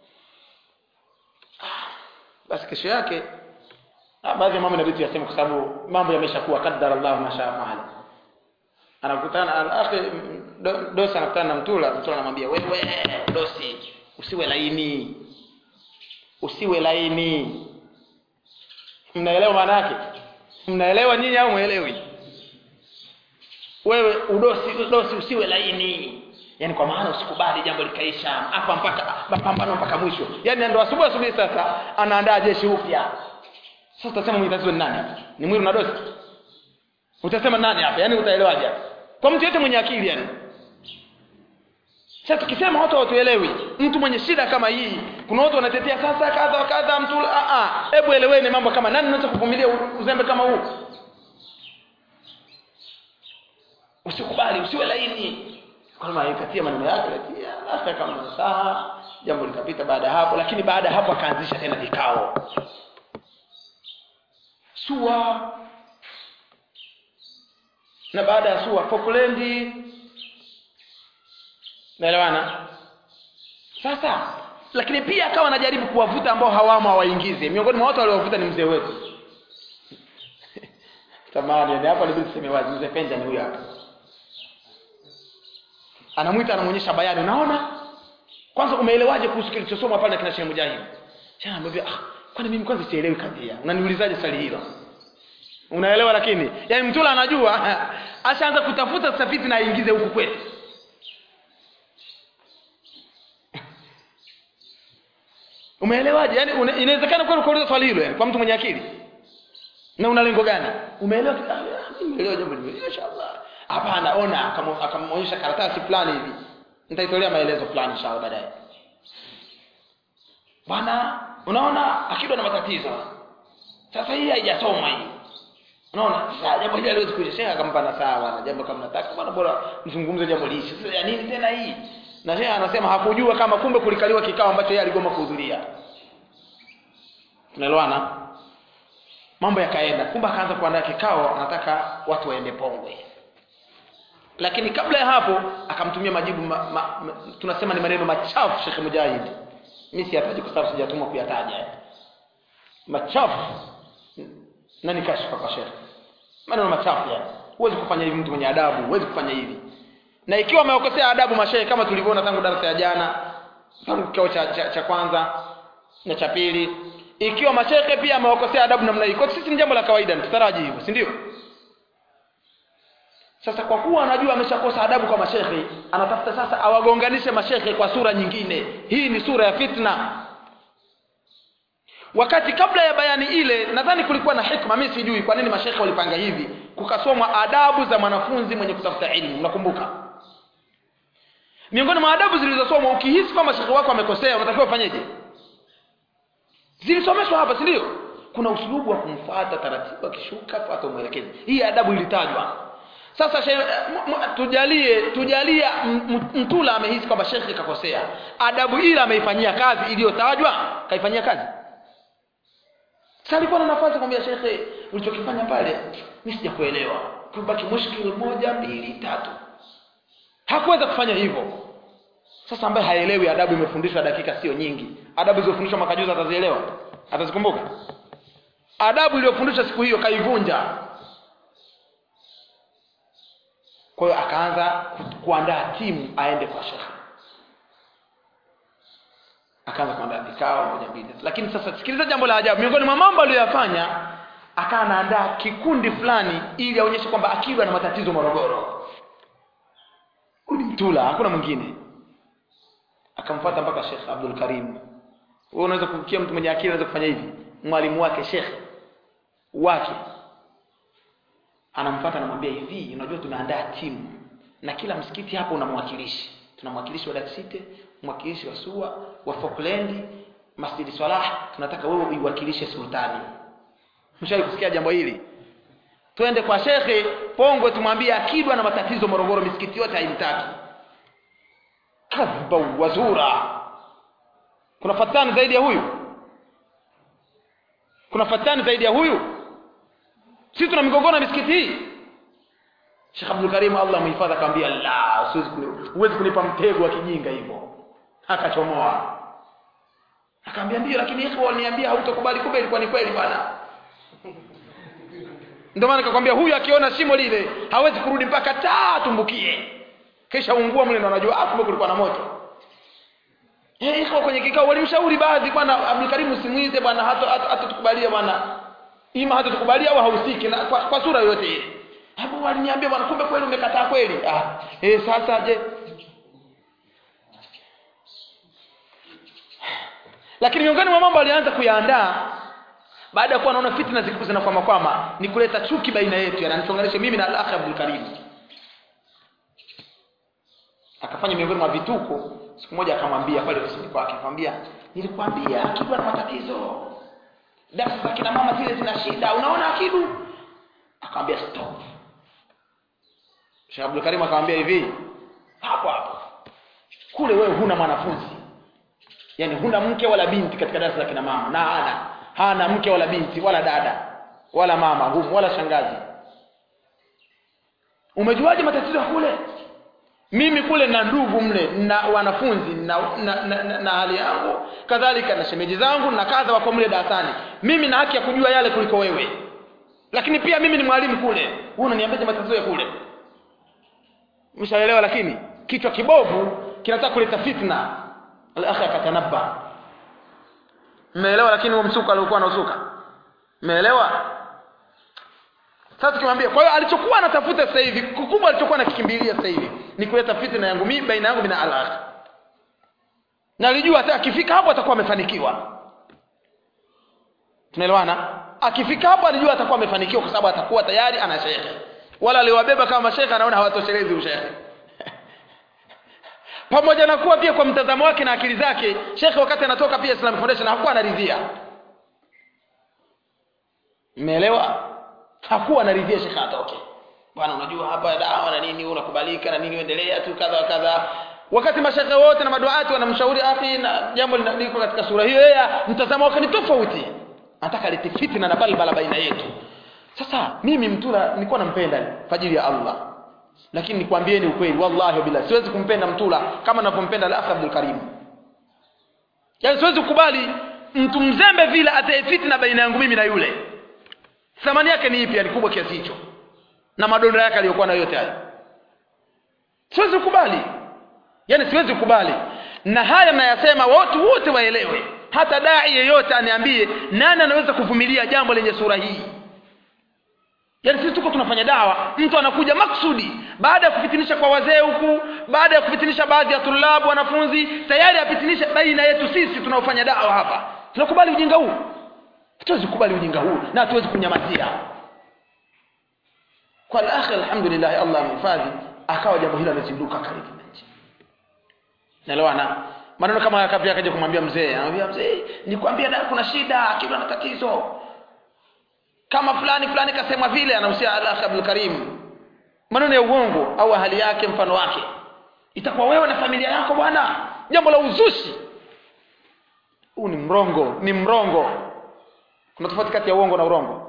A: basi kesho yake baadhi ya mambo inabidi tuyaseme kwa sababu mambo yameshakuwa qaddara Allah ma shaa faala anakutana al-akhi do, dosi anakutana na mtula mtula anamwambia wewe dosi usiwe laini usiwe laini mnaelewa maana yake mnaelewa nyinyi au muelewi wewe udosi udosi usiwe laini yani kwa maana usikubali jambo likaisha hapa mpaka mapambano mpaka mwisho yani ndo asubuhi asubuhi sasa anaandaa jeshi upya sasa utasema mwenye tatizo ni nani hapa ni mwiru na dosi utasema nani hapa yani utaelewaje hapa kwa mtu yote mwenye akili yani sasa tukisema watu hawatuelewi mtu mwenye shida kama hii kuna watu wanatetea sasa kadha wa kadha mtu a a hebu eleweni mambo kama nani anaweza kuvumilia uzembe kama huu usikubali usiwe laini kama ikatia maneno yake lakini hata kama saha jambo likapita baada ya hapo lakini baada ya hapo akaanzisha tena vikao sua na baada ya sua Falkland naelewana sasa lakini pia akawa anajaribu kuwavuta ambao hawamo hawaingize miongoni mwa watu waliowavuta ni mzee wetu tamani ni hapa nibidi tuseme wazi mzee Penja ni huyo hapa anamwita anamuonyesha bayani unaona kwanza umeelewaje kuhusu kilichosomwa pale na kina Sheikh Mujahid Sheikh anamwambia ah kwani mimi kwanza sielewi kadhia unaniulizaje swali hilo unaelewa lakini yani mtula anajua ashaanza kutafuta tafiti na aingize huku kwetu umeelewaje yani una, inawezekana kweli ukauliza swali hilo yani kwa mtu mwenye akili na una lengo gani umeelewa Ah, mimi nimeelewa jambo hili inshallah hapana ona akam- akamwonyesha karatasi fulani hivi nitaitolea maelezo fulani inshallah baadaye bwana unaona akidwa na matatizo sasa hii haijasomwa hii unaona sasa jambo hili aliwezi kuja shekhe akampa na sawa na jambo kama nataka bwana bora mzungumze jambo lishi sasa ya nini tena hii na shekhe anasema hakujua kama kumbe kulikaliwa kikao ambacho yeye aligoma kuhudhuria tunaelewana mambo yakaenda kumbe akaanza kuandaa kikao anataka watu waende pongwe lakini kabla ya hapo akamtumia majibu ma, ma, ma, tunasema ni maneno machafu Sheikh Mujahid mimi siyataji kwa sababu sijatumwa kuyataja machafu na ni kashfa kwa Sheikh maneno machafu yani huwezi kufanya hivi mtu mwenye adabu huwezi kufanya hivi na ikiwa amewakosea adabu mashehe kama tulivyoona tangu darasa ya jana tangu kikao cha, cha, cha kwanza na cha pili ikiwa mashehe pia amewakosea adabu namna hii kwa sisi ni jambo la kawaida tutaraji hivyo si ndio sasa kwa kuwa anajua ameshakosa adabu kwa mashehe anatafuta sasa awagonganishe mashehe kwa sura nyingine hii ni sura ya fitna wakati kabla ya bayani ile nadhani kulikuwa na hikma mimi sijui kwa nini mashehe walipanga hivi kukasomwa adabu za mwanafunzi mwenye kutafuta elimu mnakumbuka miongoni mwa adabu zilizosomwa ukihisi kwamba shekhe wako amekosea unatakiwa ufanyeje zilisomeshwa hapa si ndio kuna usulubu wa kumfuata taratibu akishuka fuata umwelekezi hii adabu ilitajwa sasa she, m, m, tujalie tujalie m- m- mtula amehisi kwamba shekhe kakosea adabu ile ameifanyia kazi iliyotajwa kaifanyia kazi sasa alikuwa na nafasi kumwambia shekhe ulichokifanya pale mimi sijakuelewa kubaki mushkil moja mbili tatu hakuweza kufanya hivyo sasa ambaye haelewi adabu imefundishwa dakika sio nyingi adabu zilizofundishwa mwaka juzi atazielewa atazikumbuka adabu iliyofundishwa siku hiyo kaivunja kwa hiyo akaanza ku- kuandaa timu aende kwa shekhe akaanza kuandaa vikao moja mbili tatu. lakini sasa sikiliza jambo la ajabu miongoni mwa mambo aliyoyafanya akawa anaandaa kikundi fulani ili aonyeshe kwamba akili ana matatizo morogoro huyu ni mtula hakuna mwingine akamfuata mpaka shekh abdul karim wewe unaweza kufikia mtu mwenye akili anaweza kufanya hivi mwalimu wake shekh wake anamfuata anamwambia hivi unajua tumeandaa timu na kila msikiti hapa una mwakilishi tuna mwakilishi wa Daksite mwakilishi wa Sua wa Falkland Masjid Salah tunataka wewe uiwakilishe sultani mshawahi kusikia jambo hili twende kwa shekhe Pongwe tumwambie akidwa na matatizo Morogoro misikiti yote haimtaki kadhba wazura kuna fatani zaidi ya huyu kuna fatani zaidi ya huyu sisi tuna migogoro na misikiti hii Sheikh Abdul Karim Allah muhifadhi akamwambia la siwezi kuni huwezi kunipa mtego wa kijinga hivyo akachomoa akamwambia ndio lakini ikhwa waliniambia hautakubali kumbe ilikuwa ni kweli bwana ndio maana nikakwambia huyu akiona shimo lile hawezi kurudi mpaka taa tumbukie kisha ungua mle ndo anajua ah kumbe kulikuwa na moto eh ikhwa kwenye kikao walimshauri baadhi bwana Abdul Karim usimuite bwana hata hata tukubalia bwana ima hata tukubalia au hausiki na kwa, kwa sura yoyote ile hapo waliniambia bwana kumbe kweli umekataa kweli ah eh sasa je lakini miongoni mwa mambo alianza kuyaandaa baada ya kuwa anaona fitna ziko zinakwama kwama ni kuleta chuki baina yetu yananichonganisha mimi na al-akhi Abdul Karim akafanya miongoni mwa vituko siku moja akamwambia pale ofisini kwake akamwambia nilikwambia akidu ana matatizo darasa za kina mama zile zina shida unaona akidu akamwambia stop Sheikh Abdul Karim akamwambia hivi hapo hapo kule wewe huna mwanafunzi yani huna mke wala binti katika darasa la kina mama na hana hana mke wala binti wala dada wala mama humu wala shangazi umejuaje matatizo ya kule mimi kule na ndugu mle na wanafunzi na, na, na, na, na hali yangu kadhalika na shemeji zangu na kadha wako mle darasani mimi na haki ya kujua yale kuliko wewe lakini pia mimi ni mwalimu kule wewe unaniambiaje matatizo ya kule mshaelewa lakini kichwa kibovu kinataka kuleta fitna al-akhi akatanabba mmeelewa lakini huo msuka aliokuwa anausuka mmeelewa sasa tukimwambia kwa hiyo alichokuwa anatafuta sasa hivi kikubwa alichokuwa anakikimbilia sasa hivi ni kuleta fitna yangu mimi baina yangu na al-akhi na alijua hata akifika hapo atakuwa amefanikiwa tunaelewana akifika hapo alijua atakuwa amefanikiwa kwa sababu atakuwa tayari ana shekhe wala aliwabeba kama mashekhe anaona hawatoshelezi ushekhe pamoja na kuwa pia kwa mtazamo wake na akili zake shekhe wakati anatoka pia Islam Foundation hakuwa anaridhia mmeelewa hakuwa anaridhia shekhe atoke bwana unajua hapa dawa na nini unakubalika na nini uendelea tu kadha kadha wakati mashekhe wote na maduati wanamshauri akhi na jambo liko katika sura hiyo yeye mtazamo wake ni tofauti anataka lete fitna na balbala baina yetu sasa mimi mtula nilikuwa nampenda kwa ajili ya Allah lakini nikwambieni ukweli wallahi bila siwezi kumpenda mtula kama ninavyompenda al-akh Abdul Karim yaani siwezi kukubali mtu mzembe vile atae fitna baina yangu mimi na yule thamani yake ni ipi ni kubwa kiasi hicho na madonda yake aliyokuwa nayo yote hayo siwezi kukubali yaani siwezi kukubali na haya mnayasema watu wote waelewe hata dai yeyote aniambie nani anaweza kuvumilia jambo lenye sura hii yaani sisi tuko tunafanya dawa mtu anakuja maksudi baada ya kufitinisha kwa wazee huku baada ya kufitinisha baadhi ya tulabu wanafunzi tayari apitinishe baina yetu sisi tunaofanya dawa hapa tunakubali ujinga huu hatuwezi kukubali ujinga huu na hatuwezi kunyamazia kwa al-akhi alhamdulillah Allah amhifadhi akawa jambo hilo limezinduka karibu na nchi naelewana maneno kama haya pia akaja kumwambia mzee anamwambia mzee nikwambia da kuna shida akiwa na tatizo kama fulani fulani kasema vile anahusia Allah Abdul Karim maneno ya uongo au hali yake mfano wake itakuwa wewe na familia yako bwana jambo la uzushi huu ni mrongo ni mrongo kuna tofauti kati ya uongo na urongo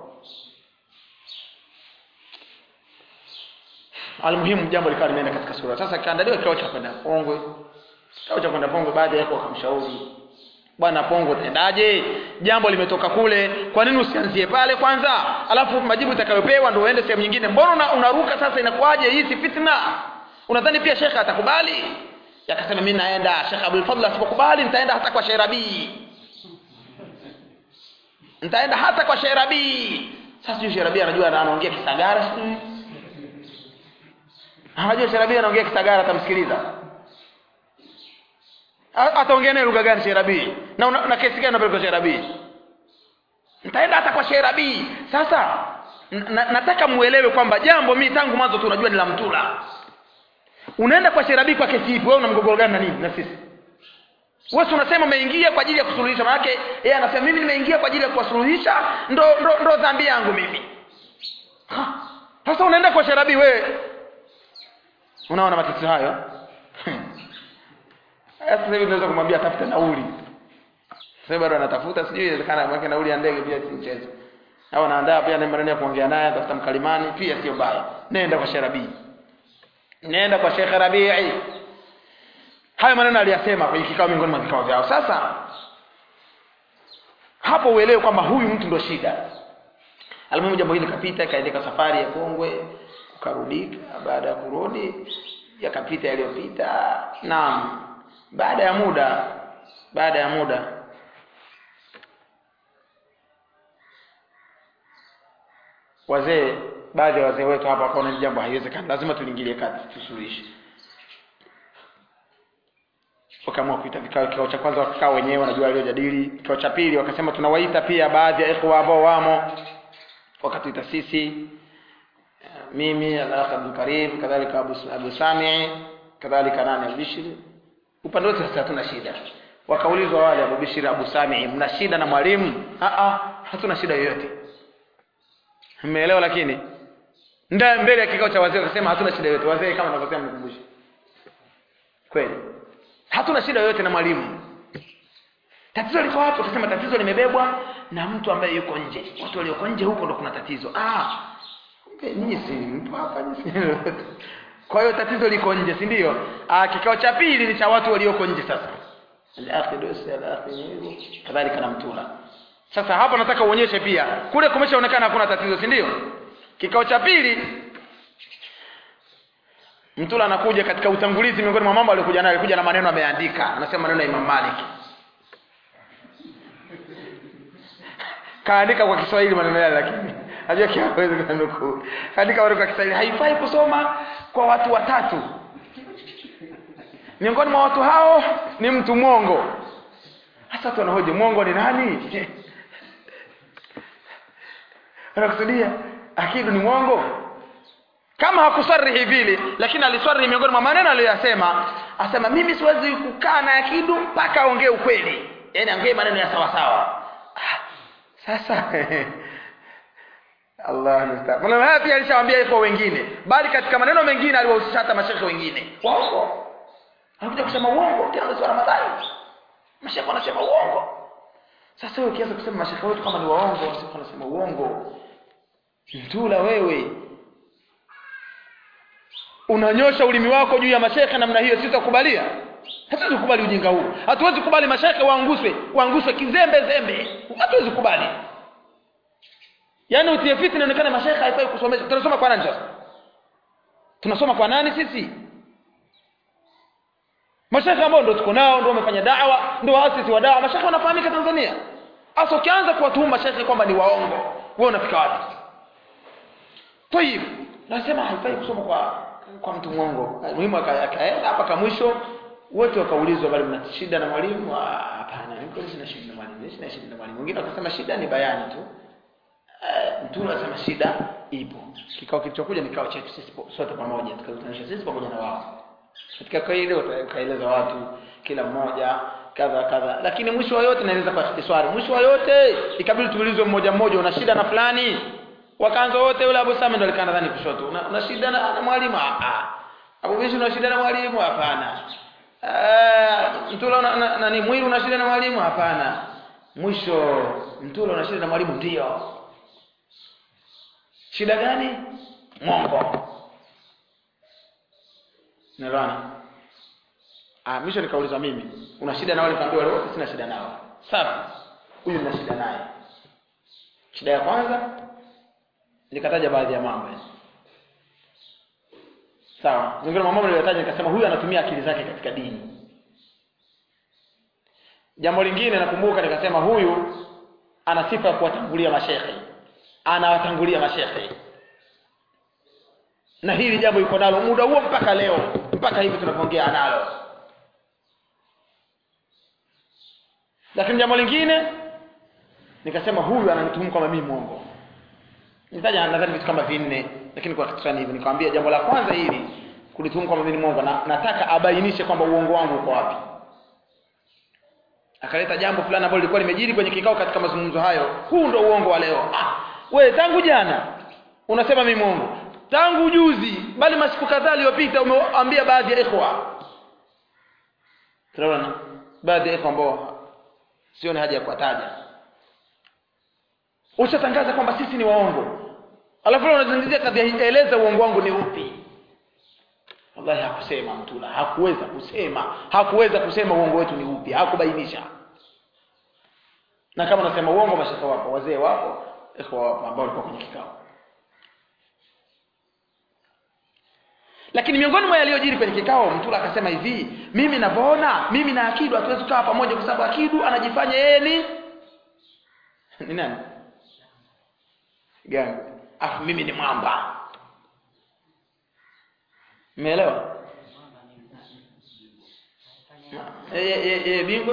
A: almuhimu jambo likawa limeenda katika sura sasa kaandaliwa kikao cha kwenda Pongwe kikao cha kwenda Pongwe baadhi yako wakamshauri bwana Pongwe utaendaje jambo limetoka kule kwa nini usianzie pale kwanza alafu majibu utakayopewa ndio uende sehemu nyingine mbona una, unaruka sasa inakuwaje hii si fitna unadhani pia shekhe atakubali yakasema mimi naenda shekhe Abdul Fadhl asipokubali nitaenda hata kwa Sherabi nitaenda hata kwa Sherabi sasa sijui Sherabi anajua anaongea kisagara sijui anajua Sherabi anaongea kisagara atamsikiliza ataongea naye lugha gani Sherabi na una, na kesi gani unapeleka Sherabi nitaenda hata kwa Sherabi sasa na, nataka muelewe kwamba jambo mimi tangu mwanzo tu unajua ni la mtula unaenda kwa Sherabi kwa kesi ipi wewe una mgogoro gani na nini na sisi wewe unasema umeingia kwa ajili ya kusuluhisha maana yake yeye anasema mimi nimeingia kwa ajili ya kuwasuluhisha ndo ndo, ndo dhambi yangu mimi ha. sasa unaenda kwa Sherabi wewe unaona matatizo hayo sasa hivi tunaweza kumwambia tafuta nauli sasa bado anatafuta sijui inawezekana mweke nauli ya ndege pia si mchezo au anaandaa pia maneno ya kuongea naye tafuta mkalimani pia sio baya nenda kwa Sherabi nenda kwa Sheikh Rabii hayo maneno aliyasema kwenye kikao miongoni mwa vikao vyao sasa hapo uelewe kwamba huyu mtu ndo shida alimuhimu jambo hili kapita ikaendeka safari ya Kongwe ukarudika baada ya kurudi yakapita yaliyopita naam baada ya muda baada ya muda wazee baadhi ya wazee wetu hapa wakaona jambo haiwezekani lazima tuliingilie kati tusuluhishe wakaamua kuita vikao kikao cha kwanza wakakaa wenyewe wanajua waliojadili kikao cha pili wakasema tunawaita pia baadhi ya ikhwa ambao wamo wakatuita sisi mimi al-akh Abdul Karim kadhalika Abu, Abu Sami kadhalika nani Al-Bishri upande wote sasa hatuna shida wakaulizwa wale Abu Bishri Abu Sami mna shida na mwalimu a a hatuna shida yoyote mmeelewa lakini ndio mbele ya kikao cha wazee wakasema hatuna shida yoyote wazee kama ninavyosema mkumbushe kweli hatuna shida yoyote na mwalimu tatizo liko wapi wakasema tatizo limebebwa na mtu ambaye yuko nje watu walioko nje huko ndo kuna tatizo ah nyinyi si mpo hapa nyinyi kwa hiyo tatizo liko nje si ndio ah kikao cha pili ni cha watu walioko nje sasa al-akhi dosi al-akhi kadhalika na mtula sasa hapa nataka uonyeshe pia kule kumeshaonekana hakuna tatizo si ndio kikao cha pili mtula anakuja katika utangulizi miongoni mwa mambo aliyokuja nayo alikuja na maneno ameandika anasema maneno ya Imam Malik kaandika kwa Kiswahili maneno yale lakini hajua kiawezi kunukuu kaandika maneno kwa Kiswahili haifai kusoma kwa watu watatu miongoni mwa watu hao ni mtu mwongo hasa watu wanahoji mwongo ni nani anakusudia akidu ni mwongo kama hakusarihi vile lakini alisarihi miongoni mwa maneno aliyoyasema asema mimi siwezi kukaa na akidu mpaka aongee ukweli yaani aongee maneno ya sawa sawa ah, sasa Allah musta'an maneno haya pia alishawaambia kwa wengine bali katika maneno mengine aliwahusisha hata mashekhe wengine waongo anakuja kusema uongo tena mwezi wa Ramadhani mashekhe wanasema uongo sasa wewe ukianza kusema mashekhe wetu kama ni waongo mashekhe wanasema uongo mtula wewe unanyosha ulimi wako juu ya mashekhe namna hiyo sitakubalia hatuwezi kukubali ujinga huu hatuwezi kukubali mashekhe waanguswe waanguswe kizembe zembe hatuwezi kukubali yaani utie fitna inaonekana mashekhe haifai kusomesha tunasoma kwa nani sasa tunasoma kwa nani sisi mashekhe ambao ndo tuko nao ndo wamefanya dawa ndo waasisi wa dawa mashekhe wanafahamika Tanzania hasa ukianza kuwatuhuma mashekhe kwamba ni waongo wewe unafika wapi tayib nasema haifai kusoma kwa kwa mtu mwongo muhimu akaenda hapa ka mwisho wote wakaulizwa bali mna shida na mwalimu hapana niko sina shida na mwalimu sina shida na mwalimu wengine wakasema shida ni bayani tu uh, mtu anasema shida ipo kikao kilichokuja ni kikao chetu sisi sote pamoja tukakutanisha sisi pamoja na wao katika kwa ile ukaeleza watu kila mmoja kadha kadha lakini mwisho wa yote naeleza kwa ikhtisari mwisho wa yote ikabidi tuulizwe mmoja mmoja una shida na fulani wakaanza wote yule Abu Sami ndo alikaa nadhani kushoto una, una shida na, na mwalimu ah Abu Bishi una shida na mwalimu hapana uh, mtula una, na, nani mwili una shida na mwalimu hapana mwisho mtula una shida na mwalimu ndio shida gani mwongo Nalwana. Ah, mwisho nikaulizwa mimi, una shida na wale kaambiwa wale wote sina shida nao. Safi. Huyu nina shida naye. Shida ya kwanza nikataja baadhi ya mambo. Sawa. Miongoni mwa mambo niliyotaja nikasema huyu anatumia akili zake katika dini. Jambo lingine nakumbuka nikasema huyu ana sifa ya kuwatangulia mashekhe. Anawatangulia mashekhe na hili jambo yuko nalo muda huo mpaka leo mpaka hivi tunapoongea analo lakini jambo lingine nikasema huyu ananituhumu kama mimi mwongo nitaja nadhani vitu kama vinne lakini kwa kitu hivi nikamwambia jambo la kwanza hili kulituhumu kama mimi mwongo na nataka abainishe kwamba uongo wangu uko wapi akaleta jambo fulani ambalo lilikuwa limejiri kwenye kikao katika mazungumzo hayo huu ndo uongo wa leo ah we tangu jana unasema mimi mwongo tangu juzi bali masiku kadhaa aliyopita umeambia baadhi ya ikhwa tunaona baadhi ya ikhwa ambao sioni haja ya kuwataja ushatangaza kwamba sisi ni waongo alafu leo unazungumzia kadhia hii eleza uongo wangu ni upi wallahi hakusema mtula hakuweza kusema hakuweza kusema uongo wetu ni upi hakubainisha na kama unasema uongo mashaka wapo wazee wapo ikhwa wapo ambao walikuwa kwenye kikao lakini miongoni mwa yaliyojiri kwenye kikao mtula akasema hivi mimi navyoona mimi na akidu hatuwezi kukaa pamoja kwa sababu akidu anajifanya yeye ni ni nani gangu afu mimi ni mwamba umeelewa yeye bingo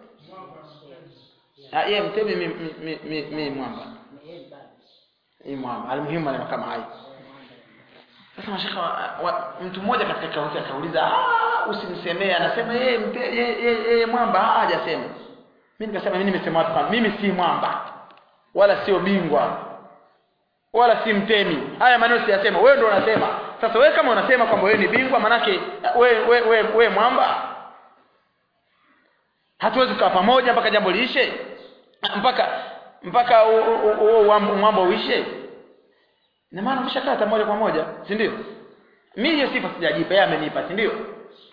A: yeye mtemi mi, mi, mi, mi mwamba hii mwamba almuhimu maneno kama hayo sasa mashaka mtu mmoja katika kikao hiki akauliza ah usimsemee anasema yeye yeye mwamba hajasema mimi nikasema mimi nimesema watu kama mimi si mwamba wala sio bingwa wala si mtemi haya maneno siyasema wewe ndio unasema sasa wewe kama unasema kwamba wewe ni bingwa manake wewe wewe we, we mwamba hatuwezi kukaa pamoja mpaka jambo liishe mpaka mpaka huo mwamba uishe na maana umeshakaa hata moja kwa moja si ndio mimi hiyo sifa sijajipa yeye amenipa si ndio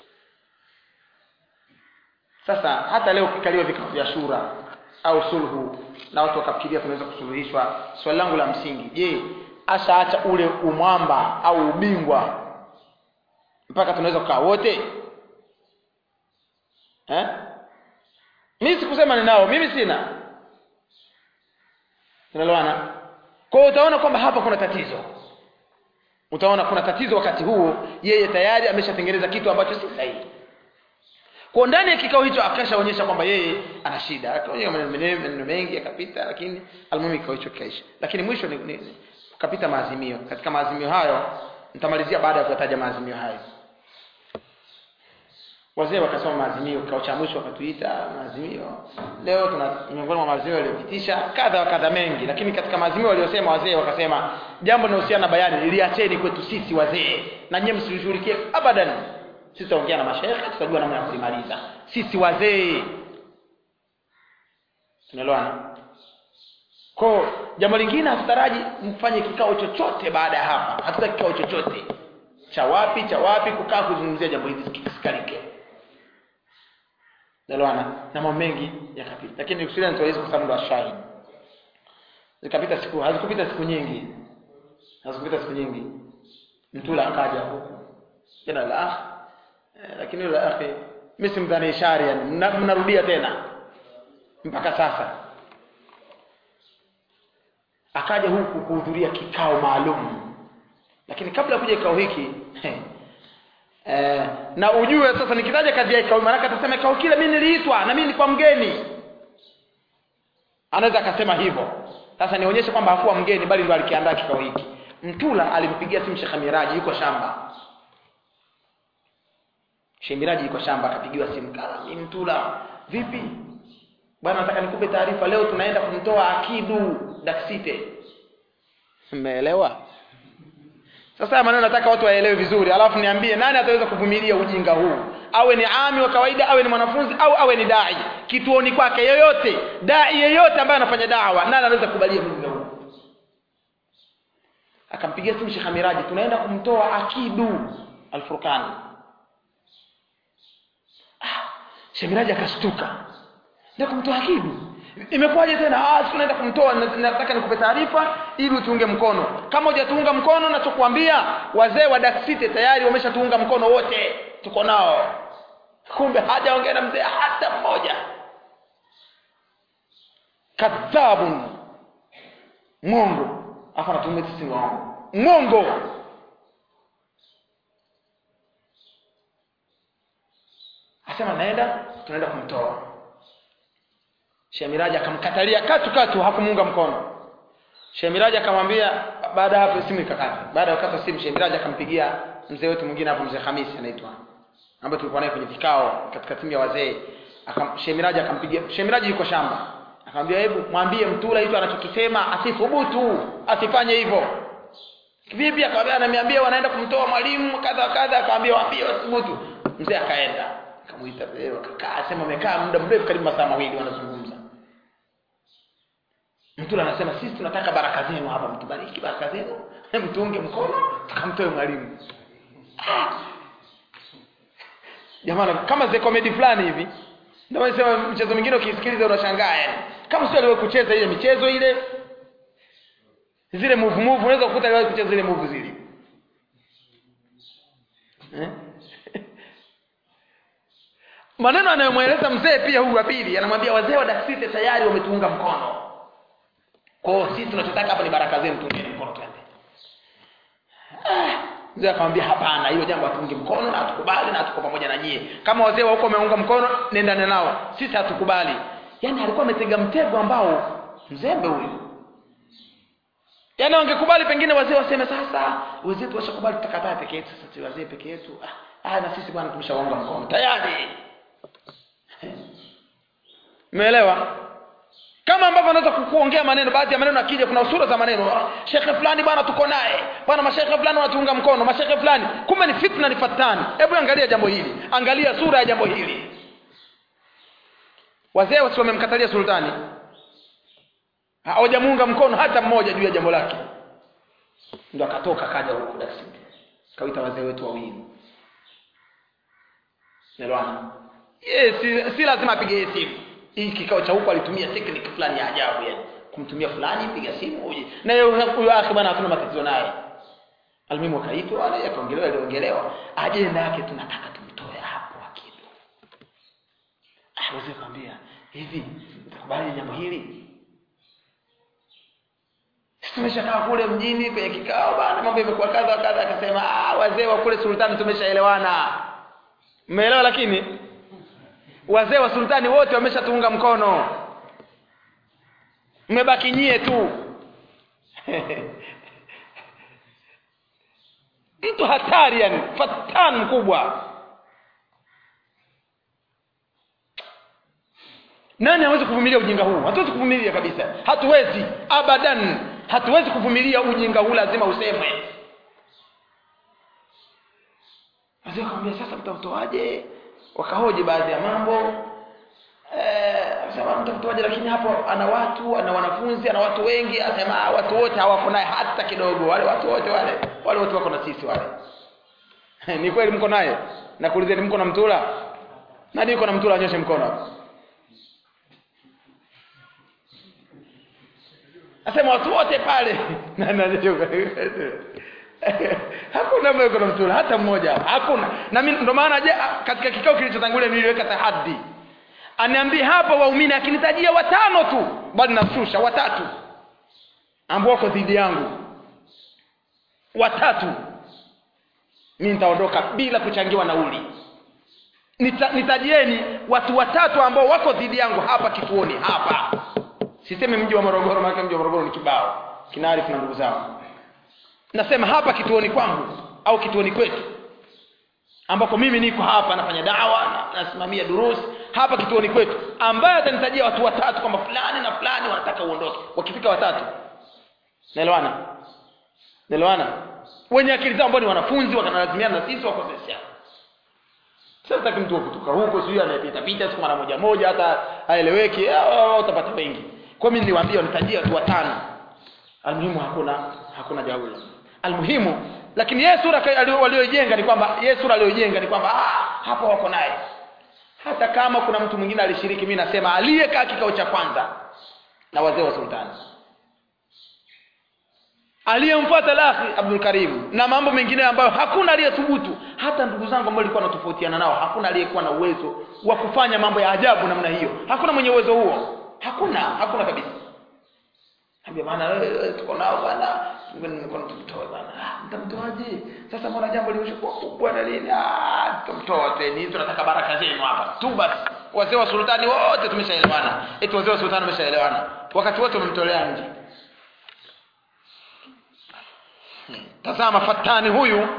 A: sasa hata leo kikaliwa vikao vya shura au sulhu na watu wakafikiria tunaweza kusuluhishwa swali langu la msingi je ashaacha ule umwamba au ubingwa mpaka tunaweza kukaa wote eh? mimi sikusema ninao mimi sina tunaelewana kwa hiyo utaona kwamba hapa kuna tatizo utaona kuna tatizo wakati huo yeye tayari ameshatengeneza kitu ambacho si sahihi kwa ndani ya kikao hicho akashaonyesha kwamba yeye ana shida akaonyesha maneno menene- maneno mengi akapita lakini almuhimu kikao hicho kikaisha lakini mwisho ni, ni, ni kapita maazimio katika maazimio hayo nitamalizia baada ya kuyataja maazimio hayo wazee wakasoma maazimio kikao cha mwisho wakatuita maazimio leo tuna miongoni mwa maazimio waliopitisha kadha wa kadha mengi lakini katika maazimio waliosema wazee wakasema jambo linalohusiana na bayani liacheni kwetu sisi wazee na nyie msilishughulikie abadan sisi tutaongea na mashaikh tutajua namna ya kulimaliza sisi wazee tunaelewana kwa jambo lingine hatutaraji mfanye kikao chochote baada ya hapa hatutaki kikao chochote cha wapi cha wapi kukaa kuzungumzia jambo hili kisikalike Nelewana na mambo mengi yakapita lakini nikusudia nitaweza kwa sababu ndo shahidi zikapita siku hazikupita siku nyingi hazikupita siku nyingi mtula akaja huku jana la akh eh, lakini yule akhi mimi simdhani ishari yani mna- mnarudia tena mpaka sasa akaja huku kuhudhuria kikao maalum lakini kabla ya kuja kikao hiki eh, na ujue sasa nikitaja kazi ya kikao maana atasema kikao kile mimi niliitwa na mimi nilikuwa mgeni anaweza akasema hivyo sasa nionyeshe kwamba hakuwa mgeni bali ndo alikiandaa kikao hiki mtula alimpigia simu Sheikh Miraji yuko shamba Sheikh Miraji yuko shamba akapigiwa simu kala mimi mtula vipi bwana nataka nikupe taarifa leo tunaenda kumtoa akidu daksite mmeelewa sasa haya maneno nataka watu waelewe vizuri alafu niambie nani ataweza kuvumilia ujinga huu awe ni ami wa kawaida awe ni mwanafunzi au awe ni dai kituoni kwake yoyote dai yeyote ambaye anafanya dawa nani anaweza kukubalia ujinga huu akampigia simu Sheikh Miraji tunaenda kumtoa akidu alfurqani ah, Sheikh Miraji akashtuka ndio kumtoa akidu imekuwaje tena ah tunaenda kumtoa na- nataka nikupe taarifa ili utuunge mkono kama hujatuunga mkono nachokuambia wazee wa Daksite tayari wameshatuunga mkono wote tuko nao kumbe hajaongea na mzee hata mmoja kadhabun mwongo afa anatumia sisi mwongo mwongo asema naenda tunaenda kumtoa Shemiraji akamkatalia katu katu hakumuunga mkono Shemiraji akamwambia baada ya hapo simu ikakata baada ya kukata simu Shemiraji akampigia mzee wetu mwingine hapo mzee Hamisi anaitwa ambaye tulikuwa naye kwenye vikao katika timu ya wazee akam Shemiraji akampigia Shemiraji yuko shamba akamwambia hebu mwambie mtula hicho anachokisema asithubutu asifanye hivyo vipi akamwambia ananiambia wanaenda kumtoa mwalimu kadha kadha akamwambia waambie wasithubutu mzee akaenda akamuita mzee akakaa asema amekaa muda mrefu karibu masaa mawili wanazungumza Mtula anasema sisi tunataka baraka zenu hapa, mtubariki baraka zenu, mtuunge mkono, tukamtoe mwalimu. Ah! Jamani, kama ze comedy fulani hivi. Ndio wanasema mchezo mwingine ukisikiliza unashangaa yani. Kama sio aliwahi kucheza ile michezo ile zile move move unaweza kukuta aliwahi kucheza zile move zile. Eh? Maneno anayomweleza mzee pia huyu wa pili anamwambia wazee wa Daksite tayari wametuunga mkono. Kwa hiyo sisi tunachotaka hapa ni baraka zenu tuungeni mkono twende. Ah, Mzee akamwambia hapana, hilo jambo hatungi mkono na hatukubali na hatuko pamoja na nyie. Kama wazee wa huko wameunga mkono, nendane nao. Sisi hatukubali. Yaani alikuwa ametega mtego ambao mzembe huyu. Yaani wangekubali pengine wazee waseme sasa, wenzetu washakubali tutakataa peke yetu, sasa tu wazee peke yetu. Ah, ah na sisi bwana tumeshaunga mkono. Tayari. Umeelewa? kama ambavyo anaweza kukuongea maneno baadhi ya maneno akija kuna sura za maneno ah, shekhe fulani bwana tuko naye bwana mashekhe fulani wanatuunga mkono mashekhe fulani kumbe ni fitna ni fatani hebu angalia jambo hili angalia sura ya jambo hili wazee wasi wamemkatalia sultani hawajamuunga mkono hata mmoja juu ya jambo lake ndo akatoka kaja huku Dar es Salaam kawita wazee wetu wawili Nelwana yes, si, si lazima apige yeye simu hii kikao cha huko alitumia technique fulani ya ajabu yani kumtumia fulani piga simu uje na yeye huyo akhi bwana hatuna matatizo naye almuhimu akaitwa wale akaongelewa aliongelewa ajenda yake tunataka tumtoe hapo akidu ah wazee akamwambia hivi utakubali jambo hili Sisi tumeshakaa kule mjini kwenye kikao bana mambo yamekuwa kadha wa kadha akasema ah wazee wa kule sultani tumeshaelewana mmeelewa lakini wazee wa sultani wote wameshatuunga mkono mmebaki nyie tu mtu hatari yani fatan mkubwa nani hawezi kuvumilia ujinga huu hatuwezi kuvumilia kabisa hatuwezi abadan hatuwezi kuvumilia ujinga huu lazima usemwe wazee wakamwambia sasa mtamtoaje wakahoji baadhi ya mambo eh asema mtamtoaje lakini hapo ana watu ana wanafunzi ana watu wengi asema "Ah, watu wote hawako naye hata kidogo wale watu wote wale wale wote wako na sisi wale ni kweli mko naye nakuulizeni mko na mtula nani yuko na mtula anyoshe mkono hapo asema watu wote pale Na- na- hakuna mmoja yuko na mtula hata mmoja hapa. hakuna na mimi ndo maana je katika kikao kilichotangulia niliweka tahaddi aniambie hapa waumini akinitajia watano tu bali nashusha watatu ambao wako dhidi yangu watatu mimi nitaondoka bila kuchangiwa nauli Nita, nitajieni watu watatu ambao wako dhidi yangu hapa kituoni hapa sisemi mji wa Morogoro maana mji wa Morogoro ni kibao kinaarifu na ndugu zangu nasema hapa kituoni kwangu au kituoni kwetu ambako mimi niko hapa nafanya dawa na nasimamia durusi hapa kituoni kwetu ambaye atanitajia watu watatu kwamba fulani na fulani wanataka uondoke wakifika watatu naelewana naelewana wenye akili zao ambao ni wanafunzi wakanalazimiana na sisi wako sisi sasa taki mtu wa kutoka huko sijui anayepita pita siku mara moja moja hata haeleweki ah, ah, utapata wengi kwa mimi niliwaambia nitajia watu watano almuhimu hakuna hakuna jawabu la almuhimu lakini yeye sura ka- alio- walioijenga ni kwamba yeye sura aliyoijenga ni kwamba ah, hapa wako naye hata kama kuna mtu mwingine alishiriki mimi nasema aliyekaa kikao cha kwanza na wazee wa sultani aliyemfuata lahi Abdul Karim na mambo mengine ambayo hakuna aliyethubutu hata ndugu zangu ambao walikuwa wanatofautiana nao hakuna aliyekuwa na uwezo wa kufanya mambo ya ajabu namna hiyo hakuna mwenye uwezo huo hakuna hakuna kabisa Ambia bana wewe tuko nao bana ngoja niko tumtoe bana Ah, mtamtoaje sasa mbona jambo limeshakuwa kubwa na nini ah tutamtoa tena tunataka baraka zenu hapa tu basi wazee wa sultani wote tumeshaelewana eti wazee wa sultani wameshaelewana wakati wote wamemtolea nje tazama fatani huyu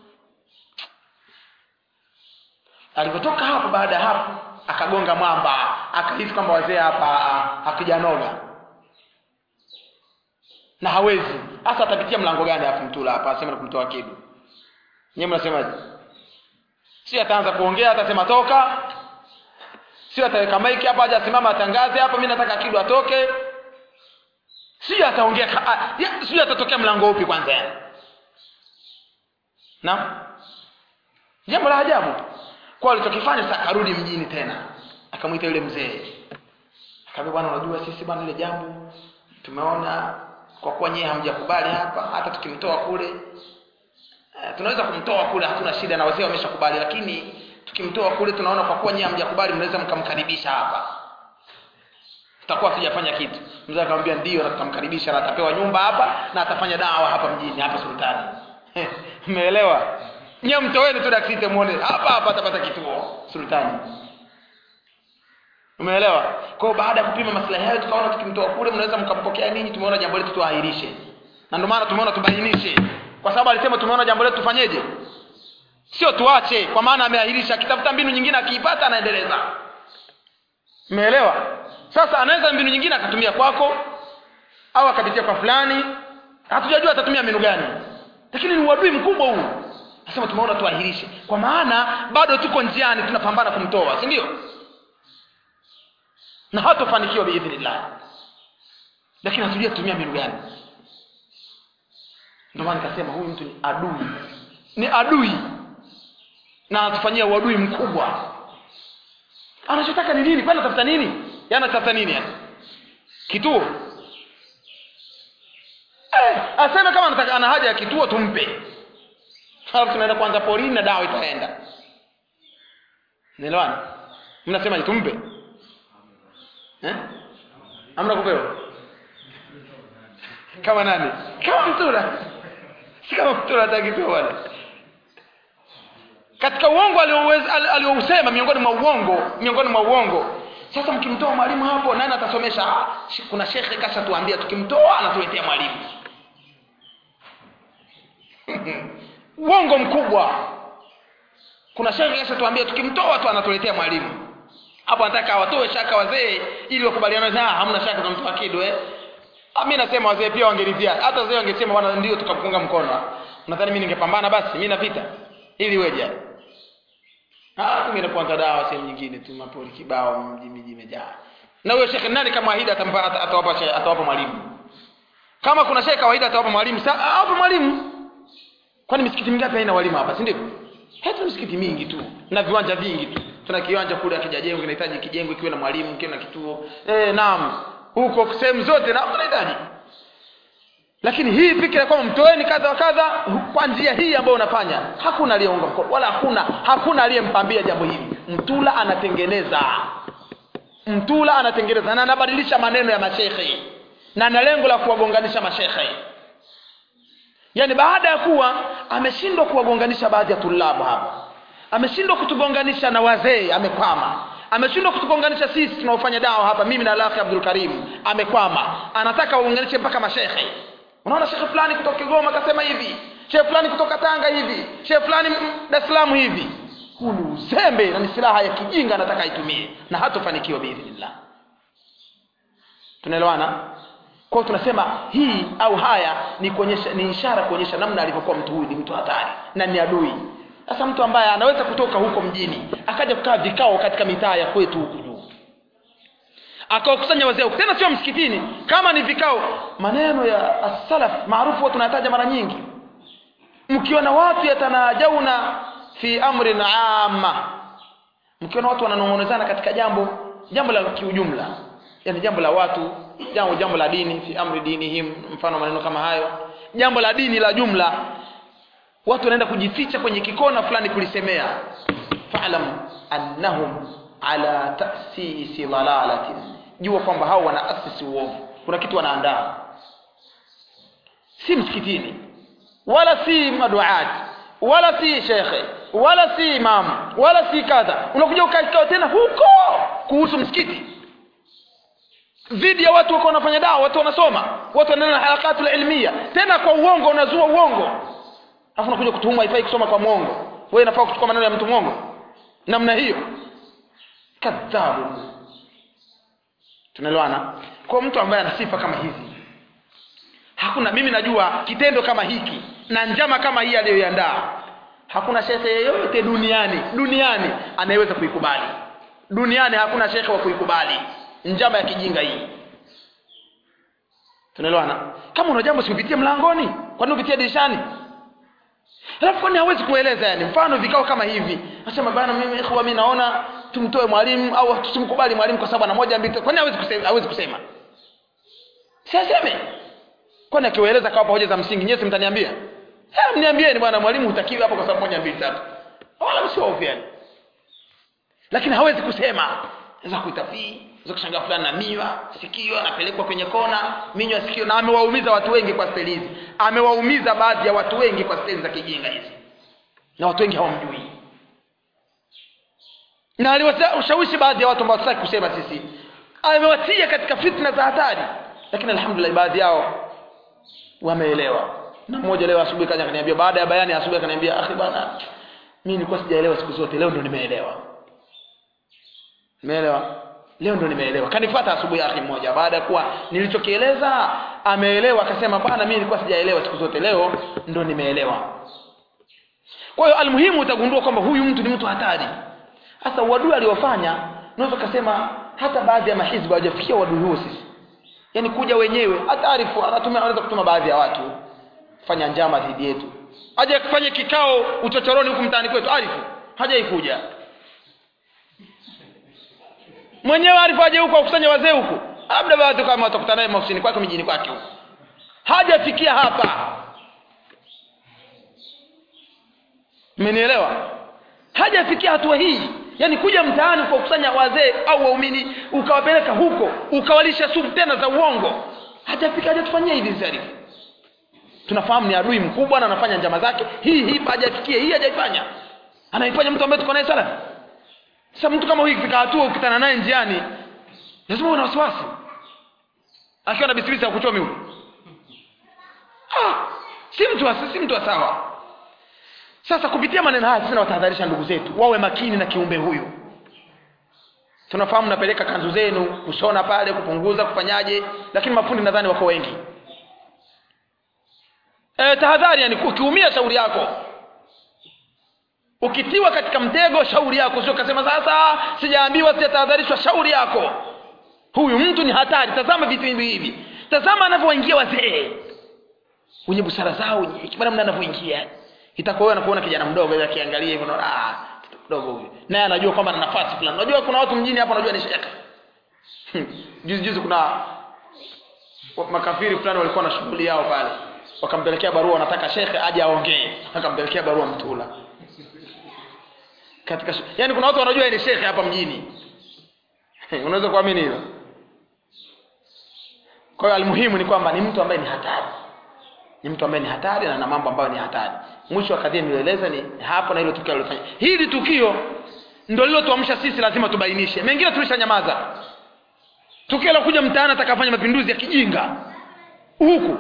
A: alipotoka hapo baada ya hapo akagonga mwamba akahisi kwamba wazee hapa ah, hakijanoga na hawezi hasa atapitia mlango gani hapo mtula hapa asema kumtoa kidu nyewe mnasemaje si ataanza kuongea atasema toka si ataweka maiki hapa aje asimama atangaze hapa mimi nataka kidu atoke si ataongea ka- ah, ya- si atatokea mlango upi kwanza yani na jambo la ajabu kwa alichokifanya sasa akarudi mjini tena akamwita yule mzee akamwambia bwana unajua sisi bwana ile jambo tumeona kwa kuwa nyie hamjakubali hapa hata tukimtoa kule eh, tunaweza kumtoa kule hatuna shida na wazee wameshakubali lakini tukimtoa kule tunaona kwa kuwa nyie hamjakubali mnaweza mkamkaribisha hapa tutakuwa hatujafanya kitu mzee akamwambia ndio na tutamkaribisha na atapewa nyumba hapa na atafanya dawa hapa mjini hapa sultani umeelewa nyie mtoweni tu daktite muone hapa hapa atapata kituo sultani umeelewa kwa hiyo baada ya kupima maslahi hayo tukaona tukimtoa kule mnaweza mkampokea ninyi tumeona jambo letu tuahirishe na ndio maana tumeona tubainishe kwa sababu alisema tumeona jambo letu tufanyeje sio tuache kwa maana ameahirisha akitafuta mbinu nyingine akiipata anaendeleza umeelewa sasa anaweza mbinu nyingine akatumia kwako au akapitia kwa fulani hatujajua atatumia mbinu gani lakini ni uadui mkubwa huu nasema tumeona tuahirishe kwa maana bado tuko njiani tunapambana kumtoa si ndio na hatofanikiwa biidhnillah lakini hatujui tutumia mbinu gani ndio maana nikasema huyu mtu ni adui ni adui na anatufanyia uadui mkubwa anachotaka ni nini kwani anatafuta nini yani anatafuta nini yani kituo eh, aseme kama anataka ana haja ya kituo tumpe halafu tunaenda kwanza porini na dawa itaenda naelewana mnasema tumpe eh? amna kupewa kama nani kama mtura si kama mtura atakipewa bwana katika uongo aliousema miongoni mwa uongo miongoni mwa uongo sasa mkimtoa mwalimu hapo nani atasomesha ah, kuna shekhe kasha tuambia tukimtoa anatuletea mwalimu uongo mkubwa kuna shekhe kasha tuambia tukimtoa tu anatuletea mwalimu hapo anataka watoe shaka wazee ili wakubaliane na hamna shaka tunamtoa kidu eh mimi nasema wazee pia wangeridhia hata wazee wangesema bwana ndio tukapunga mkono nadhani mimi ningepambana basi mimi na vita ili weje ah mimi kwanza dawa sehemu nyingine tu mapori kibao mji miji imejaa na huyo shekhe nani kama ahidi atampa atawapa atawapa mwalimu kama kuna shekhe kawaida atawapa mwalimu sasa awape mwalimu kwani misikiti mingapi haina walimu hapa si ndio hata misikiti mingi tu na viwanja vingi tu tuna kiwanja kule akijajengwa kinahitaji kijengwe kiwe na mwalimu kiwe na kituo eh naam huko sehemu zote na tunahitaji lakini hii fikira kwamba mtoeni kadha wa kadha kwa njia hii ambayo unafanya hakuna aliyeunga mkono wala hakuna hakuna aliyempambia jambo hili mtula anatengeneza mtula anatengeneza na anabadilisha maneno ya mashekhe na ana lengo la kuwagonganisha mashekhe yaani baada ya kuwa ameshindwa kuwagonganisha baadhi ya tulabu hapa ameshindwa kutugonganisha na wazee amekwama ameshindwa kutugonganisha sisi tunaofanya dawa hapa mimi na Alakhi Abdul Karim amekwama anataka waunganishe mpaka mashekhe unaona shekhe fulani kutoka Kigoma akasema hivi shekhe fulani kutoka Tanga hivi shekhe fulani Dar es Salaam hivi huu ni uzembe na ni silaha ya kijinga anataka aitumie na hatofanikiwa biidhnillah tunaelewana kwa hiyo tunasema hii au haya ni kuonyesha ni ishara kuonyesha namna alivyokuwa mtu huyu ni mtu hatari na ni adui sasa mtu ambaye anaweza kutoka huko mjini akaja kukaa vikao katika mitaa ya kwetu huku juu akawakusanya wazee huku tena sio msikitini kama ni vikao maneno ya as-salaf maarufu watu tunayataja mara nyingi mkiona watu yatanajauna fi amrin amma mkiona watu wananong'onezana katika jambo jambo la kiujumla yani jambo la watu jambo jambo la dini fi amri dinihim mfano maneno kama hayo jambo la dini la jumla watu wanaenda kujificha kwenye kikona fulani kulisemea fa'lam annahum ala ta'sisi dalalatin jua kwamba hao wanaasisi uovu kuna kitu wanaandaa si msikitini wala si maduat wala si shekhe wala si imam wala si kadha unakuja ukaikao tena huko kuhusu msikiti dhidi ya watu wako wanafanya dawa watu wanasoma watu wanaenda na harakatu ilmiya tena kwa uongo unazua uongo alafu unakuja kutuhuma haifai kusoma kwa mwongo wewe inafaa kuchukua maneno ya mtu mwongo namna hiyo kadhabu tunaelewana kwa mtu ambaye ana sifa kama hizi hakuna mimi najua kitendo kama hiki na njama kama hii aliyoiandaa hakuna shekhe yeyote duniani duniani anayeweza kuikubali duniani hakuna shekhe wa kuikubali njama ya kijinga hii tunaelewana kama una jambo siupitie mlangoni kwani upitie dirishani alafu kwani hawezi kueleza yani mfano vikao kama hivi nasema bana mimi ikhwa mimi naona tumtoe mwalimu au tusimkubali mwalimu kwa sababu ana moja mbili kwani hawezi kusema hawezi kusema siaseme kwani akiwaeleza kawapa hoja za msingi nyewe mtaniambia eh mniambieni bwana mwalimu hutakiwi hapo kwa sababu moja mbili tatu wala msiofiani lakini hawezi kusema za kuitafii za kushangaa fulani na miwa sikio anapelekwa kwenye kona minywa sikio na amewaumiza watu wengi kwa steli hizi amewaumiza baadhi ya watu wengi kwa steli za kijinga hizi na watu wengi hawamjui na aliwashawishi baadhi ya watu ambao hatutaki kusema sisi amewatia katika fitna za hatari lakini alhamdulillah baadhi yao wameelewa na mmoja leo asubuhi kaja akaniambia baada ya bayani asubuhi akaniambia akhi bana mimi nilikuwa sijaelewa siku zote leo ndo nimeelewa umeelewa leo ndo nimeelewa kanifuata asubuhi akhi mmoja baada ya kuwa nilichokieleza ameelewa akasema bana mimi nilikuwa sijaelewa siku zote leo ndo nimeelewa kwa hiyo almuhimu utagundua kwamba huyu mtu ni mtu hatari hasa uadui aliofanya unaweza kusema hata baadhi ya mahizbu hawajafikia uadui huo sisi yaani kuja wenyewe hata arifu anatumia anaweza kutuma baadhi ya watu fanya njama dhidi yetu aje kufanya kikao uchochoroni huku mtaani kwetu arifu hajaikuja mwenyewe arifu aje huko akusanya wazee huko labda watu kama watakutana naye maofisini kwake mijini kwake huko hajafikia hapa
B: mmenielewa hajafikia hatua hii yaani kuja mtaani kuwakusanya wazee au waumini ukawapeleka huko ukawalisha sumu tena za uongo hajafika hajatufanyia hivi zarifu tunafahamu ni adui mkubwa na anafanya njama zake hii hii hajafikia hii hajaifanya anaifanya mtu ambaye tuko naye salafi sasa mtu kama huyu ikifika hatua ukutana naye njiani lazima uwe na wasiwasi akiwa na bisibisi ya kuchomi huyu ah, si mtu wa, si mtu wa sawa sasa kupitia maneno haya sisi nawatahadharisha ndugu zetu wawe makini na kiumbe huyu tunafahamu napeleka kanzu zenu kushona pale kupunguza kufanyaje lakini mafundi nadhani wako wengi e, tahadhari yani ukiumia shauri yako ukitiwa katika mtego shauri yako sio kasema sasa sijaambiwa sijatahadharishwa shauri yako huyu mtu ni hatari tazama vitu hivi hivi tazama anavyoingia wazee wenye busara zao wenye hekima namna anavyoingia itakuwa wewe anakuona kijana mdogo ile akiangalia hivyo unaona ah mtoto mdogo huyu naye anajua kwamba ana nafasi fulani unajua kuna watu mjini hapa unajua ni shekhe juzi juzi kuna wa- makafiri fulani walikuwa na shughuli yao pale wakampelekea barua wanataka shekhe aje aongee akampelekea barua mtula katika shu- yaani kuna watu wanajua yeye ni shekhe hapa mjini unaweza kuamini hilo kwa hiyo almuhimu ni kwamba ni mtu ambaye ni hatari ni mtu ambaye ni hatari na na mambo ambayo ni hatari mwisho wa kadhia nilieleza ni hapo na hilo tukio alilofanya hili tukio ndio lilotuamsha sisi lazima tubainishe mengine tulishanyamaza tukio la kuja mtaani atakafanya mapinduzi ya kijinga huku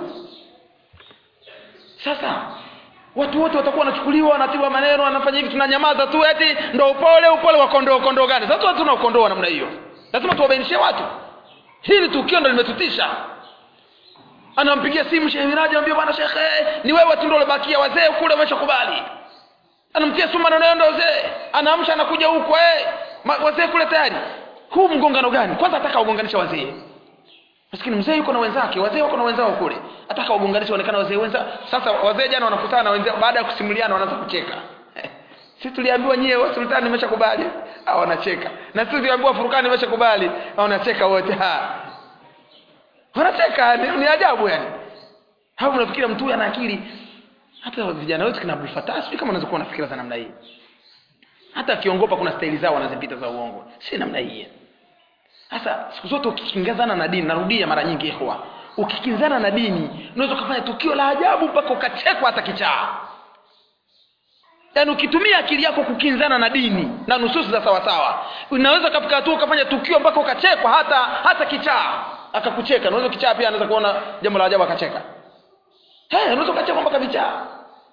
B: sasa watu wote watakuwa wanachukuliwa wanatiwa maneno wanafanya hivi tunanyamaza tu eti ndo upole upole wa kondoo kondoo gani sasa watu tuna ukondoo wa namna hiyo lazima tuwabainishie watu hili tukio ndo limetutisha anampigia simu shehe miraji anamwambia bwana shekhe ni wewe tu ndo ulobakia wazee kule wameshakubali anamtia sumu maneno yao ndo wazee anaamsha anakuja huko eh ma- wazee kule tayari huu mgongano gani kwanza ataka wagonganisha wazee maskini mzee yuko na wenzake wazee wako na wenzao kule ataka wagonganisha waonekana wazee wenza sasa wazee jana wanakutana na wenzao baada ya kusimuliana wanaanza kucheka si tuliambiwa nyie wa sultani imeshakubali ah wanacheka na sisi tuliambiwa furukani imeshakubali ah wanacheka wote ha wanacheka ni, ni ajabu yani hapo unafikira mtu huyu ana akili hata vijana wetu kina Abdul Fattah sio kama unaweza kuwa na fikira za namna hii hata akiongopa kuna staili zao wanazipita za uongo si namna hii sasa siku zote ukikinzana na dini narudia mara nyingi ikhwa ukikinzana na dini unaweza ukafanya tukio la ajabu mpaka ukachekwa hata kichaa yaani ukitumia akili yako kukinzana na dini na nususi za sawasawa unaweza ukafika hatua ukafanya tukio mpaka ukachekwa hata hata kichaa akakucheka unaweza kichaa pia anaweza kuona jambo la ajabu akacheka hey, unaweza ukachekwa mpaka vichaa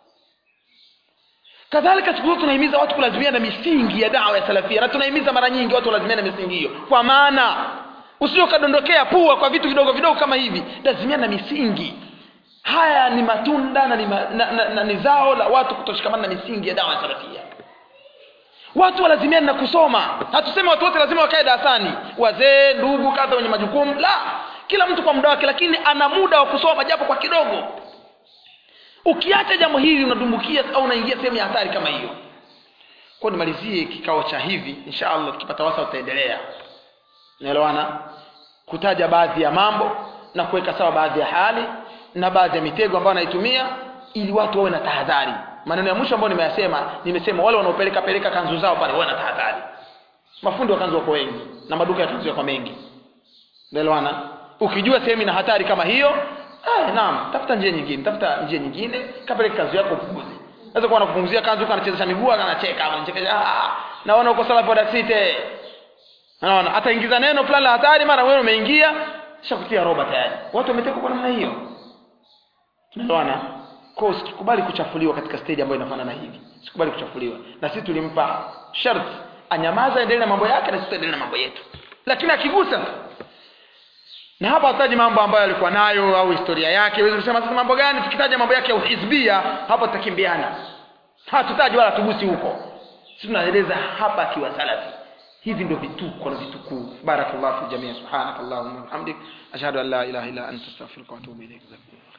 B: kadhalika siku zote tunahimiza watu kulazimia na misingi ya dawa ya salafia na tunahimiza mara nyingi watu walazimia na misingi hiyo kwa maana usije ukadondokea pua kwa vitu vidogo vidogo kama hivi lazimia na misingi haya ni matunda na ni, ma, na, na, na ni zao la watu kutoshikamana na misingi ya dawa ya salafia watu walazimiani na kusoma hatuseme watu wote lazima wakae darasani wazee ndugu kadha wenye majukumu la kila mtu kwa muda wake lakini ana muda wa kusoma japo kwa kidogo ukiacha jambo hili unadumbukia au unaingia sehemu ya hatari kama hiyo kwa nimalizie kikao cha hivi insha allah tukipata wasa utaendelea naelewana kutaja baadhi ya mambo na kuweka sawa baadhi ya hali na baadhi ya mitego ambayo anaitumia ili watu wawe na tahadhari maneno ya mwisho ambayo nimeyasema nimesema wale wanaopeleka peleka kanzu zao pale wawe na tahadhari mafundi wa kanzu wako wengi na maduka ya kanzu yako mengi naelewana ukijua sehemu ina hatari kama hiyo eh, naam tafuta njia nyingine tafuta njia nyingine kapeleke kanzu yako upunguze naweza kuwa anakupunguzia kanzu huko anachezesha miguu anacheka anachekesha ah naona uko sala boda site naona ataingiza neno fulani la hatari mara wewe umeingia shakutia roba tayari watu wameteka kwa namna hiyo tunaelewana kwa hiyo usikubali kuchafuliwa katika stage ambayo inafanana hivi usikubali kuchafuliwa na sisi tulimpa sharti anyamaza endelee na mambo yake na sisi tuendelee na mambo yetu lakini akigusa na hapa hataji mambo ambayo alikuwa nayo au historia yake huwezi kusema sasa mambo gani tukitaja mambo yake ya uhizbia hapa tutakimbiana hatutaji wala tugusi huko sisi tunaeleza hapa akiwa salafi hivi ndio vituko na vitukuu barakallahu fi jamii subhanakallahumma wa bihamdik ashhadu an la ilaha illa anta astaghfiruka wa atubu ilaik